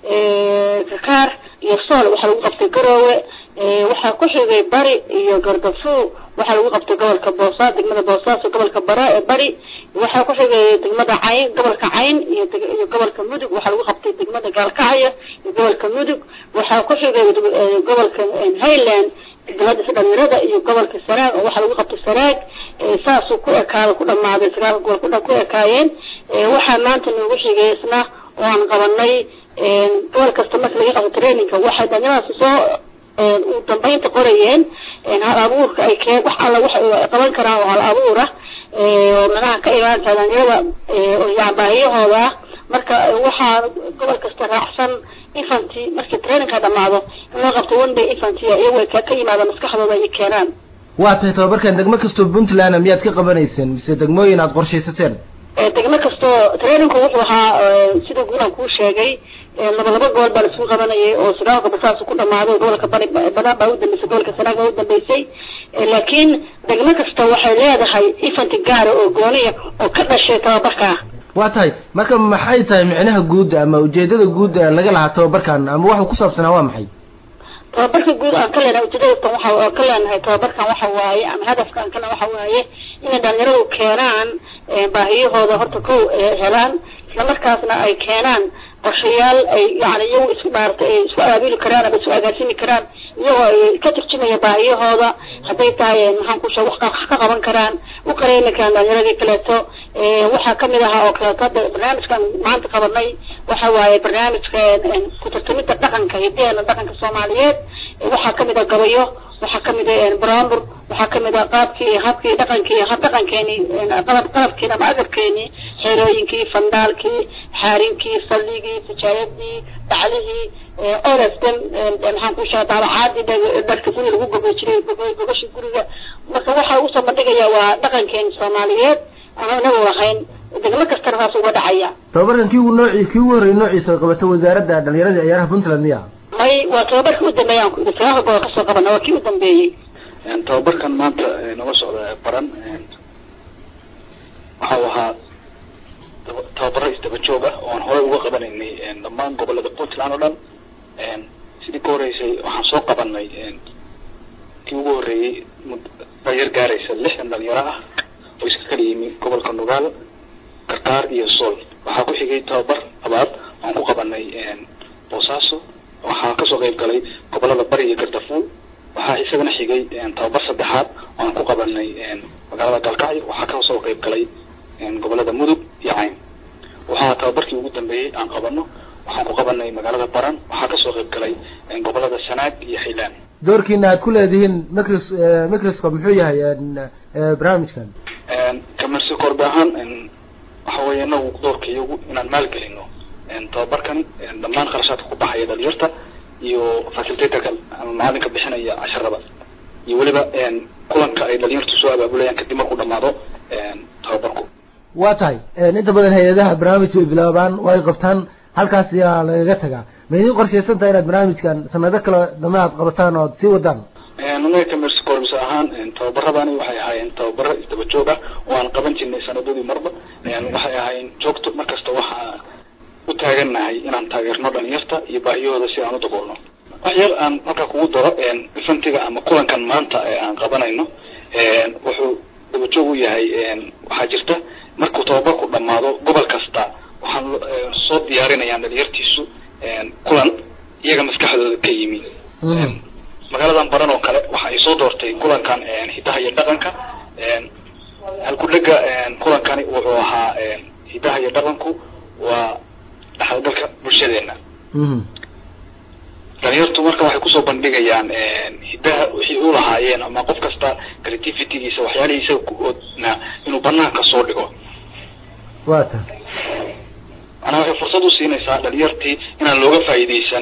kakaar iyo sool waxaa lagu qabtay garoowe waxaa ku xigay bari iyo gardafu waxaa lagu qabtay gobolka boosa degmada boosaaso gobolka bara ee bari waxaa ku xigay degmada cayn gobolka cayn iyo iyo gobolka mudug waxaa lagu qabtay degmada gaalkacyo iyo gobolka mudug waxaa ku xigay gobolka highland degmada dhalinyarada iyo gobolka sanaag oo waxaa lagu qabtay sanaag saasuu ku ekaada ku dhamaaday sagaalka gobol kudhan ku ekaayeen waxaa maanta noogu xigay isna oo aan qabanay gobol kasta marka laga qabto trainingka waxay dhalinyaradaasi soo u dambeynta qorayeen hal abuurka ay keen wax alla wax ay qaban karaan oo hal abuur ah oo manaha ka imaan dhalinyarada yani baahiyahooda ah marka waxaa gobol kasta raacsan infanty markii trainingka dhamaado in loo qabto one day infanty iyago ka ka yimaada maskaxdooda ay keenaan waa tahay tababarkan degmo kastoo puntland miyaad ka qabanayseen mise degmooyin aad qorshaysateen degmo kastoo trainingku wuxuu ahaa sida guulaan kuu sheegay laba laba gobol baa laisugu qabanayay oo sagaalka basaas ku dhamaaday gobolka bari badan baa udambeysay gobolka sanaag baa udambeysay laakiin degmo kasta waxay leedahay infanty gaara oo gooniya oo ka dhashay tababarka waa tahay marka maxay tahay micnaha guud ama ujeedada guud ee laga lahaa tababarkan ama waxuu ku saabsanaa waa maxay tababarka guud aan ka leenahay ujeedadatan waxa aan ka leenahay tababarkan waxa waaye ama hadafka aan kana waxa waaye inay dhalinyaradu keenaan baahiyahooda horta kow helaan islamarkaasna ay keenaan qorshayaal ay yani iyagu isku maaragtay ay isku abaabuli karaan ama isku agaasimi karaan iyagoo ay ka turjumaya baahiyahooda hadday tahay maxaan ku sheeg wax ka qaban karaan u qareemi karaan dhalinyaradii kaleeto waxaa kamid ahaa oo kaleeto hadda barnaamijkan maanta qabanay waxa waaye barnaamijka ku tartamida dhaqanka hidaheena dhaqanka soomaaliyeed waxaa kamid a gabayo waxaa kamid a brambur waxaa kamid a qaabkii habkii dhaqankii hab dhaqankeeni qalab qalabkeeni ama agabkeeni xerooyinkii fandaalkii xaarinkii salligii tijaayadii baclihii orasdan maxaan ku sheega daabacaadii dharka guriga lagu gogo jiray gogoshi guriga marka waxaa usoo bandhigaya waa dhaqankeeni soomaaliyeed ama inagu lahayn degmo kastana saas uga dhacaya tababarkan kii ugu nooci kii ugu horreeyay noociisa ay qabato wasaaradda dhalinyarada ciyaaraha puntland miya may waa tababarkii u dambeeyay aan ku idhi sagaalka gobol kasoo qabana waa kii u dambeeyey tababarkan maanta nala socda baran waxau ahaa tababaro isdaba joog ah oo aan horey uga qabanaynay dhammaan gobolada puntland oo dhan sidii ka horeysay waxaan soo qabanay kii ugu horreeyey dhalinyar gaaraysa lixdan dhalinyaro ah oo iska kala yimi gobolka nugaal karkaar iyo sool waxaa ku xigay tababar labaad aan ku qabanay boosaaso waxaa kasoo qayb galay gobolada bari iyo gardafuul waxaa isagana xigay tababar saddexaad oo aan ku qabanay magaalada galkacyo waxaa kasoo qayb galay gobolada mudug iyo cayn waxaa tababarkii ugu dambeeyey aan qabano waxaan ku qabanay magaalada baran waxaa kasoo qayb galay gobolada sanaag iyo hilaan doorkiina aad ku leedihiin micros microscope muxuu yahay barnaamijkan kamersi korbe ahaan waxa weeye inagu doorka iyagu inaan maalgelino tababarkani dhammaan kharashaadka ku baxaya dhalinyarta iyo facilitatorka ama macalinka bixinaya casharada iyo weliba kulanka ay dhalinyartu soo abaabulayaan kadib markuu dhamaado tababarku waa tahay inta badan hay-adaha barnaamij way bilaabaan way qabtaan halkaas ayaa lagaga tagaa ma idin qorshaysan tahay inaad barnaamijkan sanado kale dambe aad qabataan oo ad sii wadaan anaga commerce corps ahaan tababaradani waxay ahaayeen tababaro isdaba joog ah oo aan qaban jirnay sanadadii marba waxay ahaayeen joogto markasta waxaa u taagannahay inaan taageerno dhalinyarta iyo baahiyahooda si aan u daboolno wax yar aan halkaa kugu daro ifantiga ama kulankan maanta ee aan qabanayno wuxuu daba joog u yahay waxaa jirta markuu tababarku dhamaado gobol kasta waxaan soo diyaarinayaan dhalinyartiisu kulan iyaga maskaxdooda ka yimi magaaladan baran oo kale waxa ay soo doortay kulankan hidaha iyo dhaqanka halkudhega kulankani wuxuu ahaa hidaha iyo dhaqanku waa dhaxalgalka bulshadeena dhalinyartu marka waxay kusoo bandhigayaan hidaha wixii u lahaayeen ama qof kasta creativitygiisa waxyaalihiisa oodna inuu banaanka soo dhigo wa ta manaa waxay fursad u siinaysaa dhalinyartii inaan looga faa'iideysan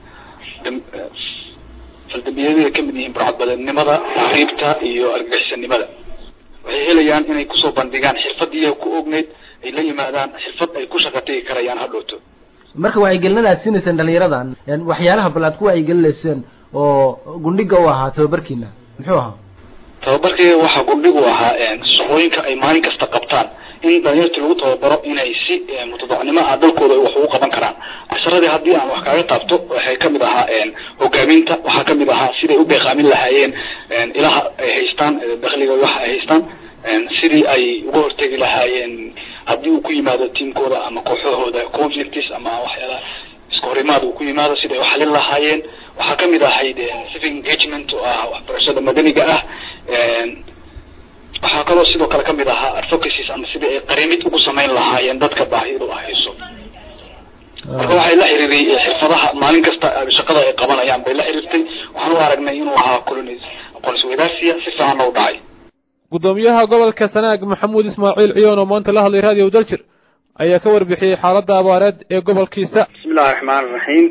faldambiyadada kamid yihiin burcadbadeednimada tahriibta iyo argagixisanimada waxay helayaan inay kusoo bandhigaan xirfadii ku ogneyd ay la yimaadaan xirfad ay ku shaqa tegi karayaan hadhowto marka wacyigelinada aad siinayseen dhalinyaradan waxyaalaha bal aad ku wacyigelinayseen oo gundhiga u ahaa tababarkiina muxuu ahaa tababarkii waxaa gundhig u ahaa shaqooyinka ay maalin kasta qabtaan in dhalinyarta lagu tababaro inay si mutadacnimo ah dalkooda wax ugu qaban karaan casharadii haddii aan wax kaaga taabto waxay kamid ahaa hogaaminta waxaa kamid ahaa siday u beeqaamin lahaayeen ilaha ay haystaan dakliga waxa ay haystaan sidii ay uga hortegi lahaayeen haddii uu ku yimaado tiamkooda ama kooxahooda conflicts ama waxyaalaha iska horimaad uu ku yimaado siday u xalin lahaayeen waxaa kamid ahayd civic engagement oo ah waxbarashada madaniga ah waxaa kaloo sidoo kale kamid ahaa advocacies ama sidii ay qarimid ugu samayn lahaayeen dadka baahidu hayso marka waxay la xiriiray xirfadaha maalin kasta shaqada ay qabanayaan bay la xiriirtay waxaan u aragnay inuu ahaa colonis aqoonsi wadaarsiya si fiicanna u dhacay gudoomiyaha gobolka sanaag maxamuud ismaaciil ciyoon oo maanta la hadlay raadiyo daljir ayaa ka warbixiyey xaaladda abaareed ee gobolkiisa bismillahi raxmaan raxiim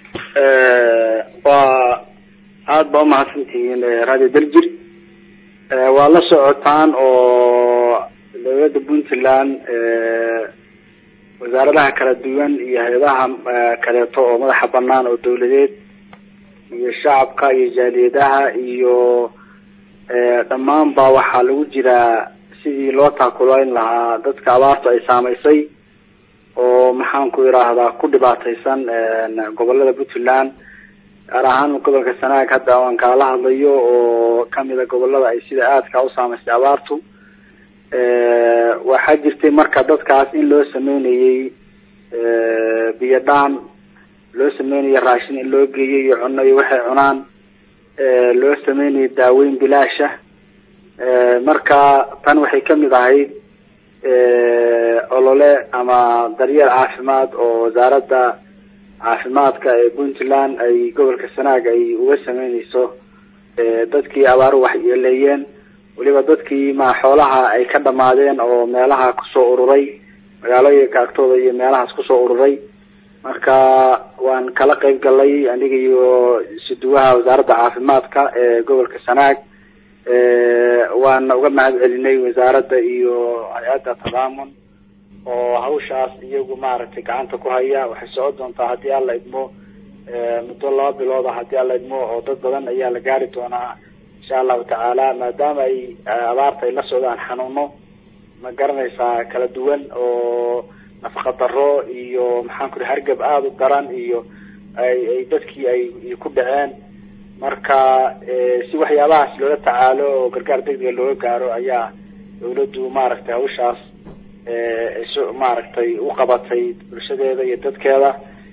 waa aada baa umahadsantihiin radio daljir waa la socotaan oo dowladda puntland wasaaradaha kala duwan iyo hay-adaha kaleeto oo madaxa banaan oo dawladeed iyo shacabka iyo jaaliyadaha iyo dhammaan ba waxaa lagu jiraa sidii loo taakulayn lahaa dadka abaartu ay saamaysay oo maxaan ku idhaahdaa ku dhibaataysan gobolada puntland gaar ahaan gobolka sanaag hadda aan kaala hadlayo oo kamida gobolada ay sida aadka u saamaysay abaartu waxaa jirtay marka dadkaas in loo sameynayay biyo dhaan loo sameynayo raashin in loo geeyo iyo cuno iyo waxay cunaan loo sameynayo daaweyn bilaasha marka tan waxay kamid ahayd olole ama daryeel caafimaad oo wasaaradda caafimaadka ee puntland ay gobolka sanaag ay uga sameyneyso dadkii abaaru waxyeeleeyeen weliba dadkii ma xoolaha ay ka dhamaadeen oo meelaha kusoo ururay magaalooyinka agtooda iyo meelahaas kusoo ururay marka waan kala qeyb galay aniga iyo suduwaha wasaaradda caafimaadka ee gobolka sanaag waana uga mahad celinay wasaaradda iyo hay-adda tadaamun oo hawshaas iyagu maaragtay gacanta ku haya waxay socon doontaa haddii alla idmo muddo laba bilooda haddii alla idmo oo dad badan ayaa la gaari doonaa insha allahu tacaala maadaama ay abaarta ay la socdaan xanuuno ma garanaysaa kala duwan oo nafaqa daro iyo maxaan ku ri hargab aada u daran iyo ay ay dadkii ay ku dhaceen marka si waxyaabahaas loola tacaalo oo gargaar degdega looga gaaro ayaa dawladdu maaragtay hawshaas s maaragtay u qabatay bulshadeeda iyo dadkeeda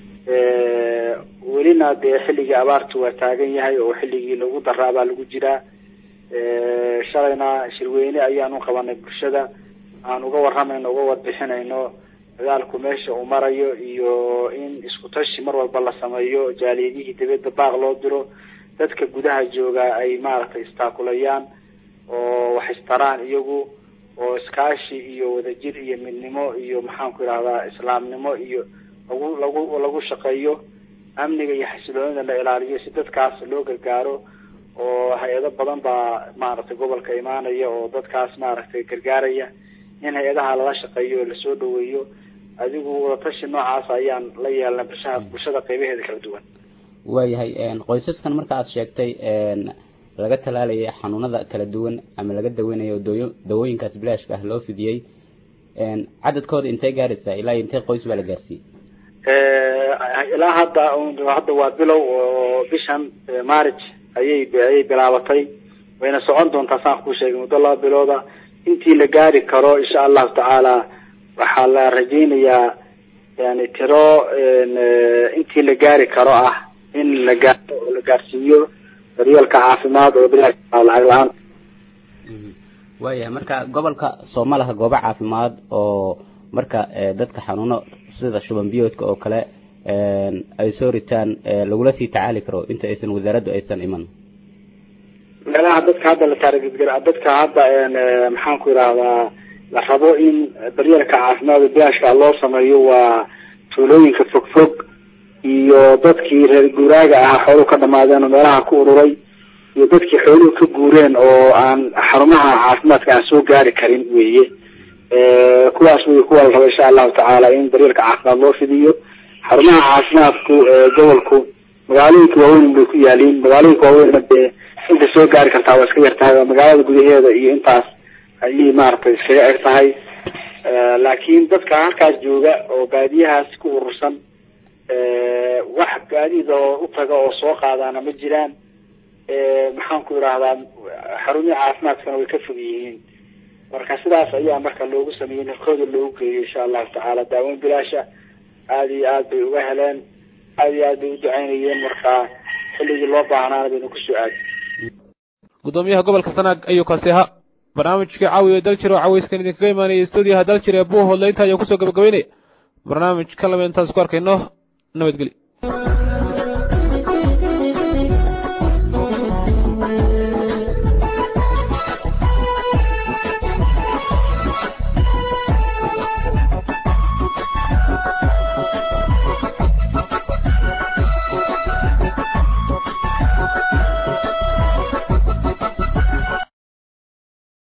welina dee xilligii abaartu waa taagan yahay oo xilligii lagu daraabaa lagu jiraa shalayna shirweyne ayaan u qabanay bulshada aan uga waramayno uga warbixinayno dagaalku meesha uu marayo iyo in isku tashi mar walba la sameeyo jaaliyadihii dibadda baaq loo diro dadka gudaha jooga ay maaragtay istaakulayaan oo wax istaraan iyagu oo iskaashi iyo wadajir iyo midnimo iyo maxaan ku idhahdaa islaamnimo iyo lagu lagu lagu shaqeeyo amniga iyo xasiloonida la ilaaliyo si dadkaas loo gargaaro oo hay-ado badan baa maaragtay gobolka imaanaya oo dadkaas maaragtay gargaaraya in hay-adaha lala shaqeeyo oo lasoo dhaweeyo adigu wadatashi noocaas ayaan la yeelnay bulshada bulshada qeybaheeda kala duwan waayahay qoysaskan marka aad sheegtay laga talaalayay xanuunada kala duwan ama laga daweynayo dooyo dawooyinkaas bilaashka ah loo fidiyey cadadkooda intay gaaraysaa ilaa intee qoys baa la gaarsiiyey ilaa hadda hadda waa bilow oo bishan marriage ayay ayay bilaabatay wayna socon doontaa saan kuu sheegay muddo laba bilooda intii la gaari karo insha allahu tacaala waxaa la rajeynayaa yani tiro intii la gaari karo ah in la gaaro oo la gaarsiiyo daryeelka caafimaad oo bilaa lacag la-aan waayahay marka gobolka sooma laha goobo caafimaad oo marka dadka xanuuno sida shuban biyoodka oo kale ay soo ritaan lagula sii tacaali karo inta aysan wasaaraddu aysan iman meelaha dadka hadda la taarigedgara dadka hadda maxaan ku idhahdaa la rabo in daryeelka caafimaad bilaashka loo sameeyo waa tuulooyinka fog fog iyo dadkii reer guuraaga ahaa xooluhu ka dhamaadeen oo meelaha ku ururay iyo dadkii xooluhu ka guureen oo aan xarumaha caafimaadka aan soo gaari karin weye kuwaas wey kuwa la raba insha allahu tacaala in daryeelka caafimaad loo fidiyo xarumaha caafimaadku gobolku magaalooyinka waaweyn bay ku yaaliin magaalooyinka waaweynna dee inta soo gaari kartaa waa iska yar tahay oo magaalada gudaheeda iyo intaas ayay maaragtay iskaga eg tahay laakiin dadka halkaas jooga oo baadiyahaas ku urursan wax gaadiid oo u taga oo soo qaadaana ma jiraan maxaan ku idhahdaa xarumihi caafimaadkana way ka fog yihiin marka sidaas ayaa marka loogu sameeyey narkooda loogu geeyo insha allahu tacaala daaweyn bilaasha aada iyo aad bay uga heleen aada iyo aad bay u ducaynayeen marka xilligii loo baahnaana baynu kusoo aadi gudoomiyaha gobolka sanaag ayuu kaasi ahaa barnaamijkii caawiya daljir oo cawayskan idinkaga imaanaya stuudiyaha daljir ee buuhoodle inta ayaan kusoo gabagabeynaya barnaamij ka laba intaan isku arkayno nabadgelyo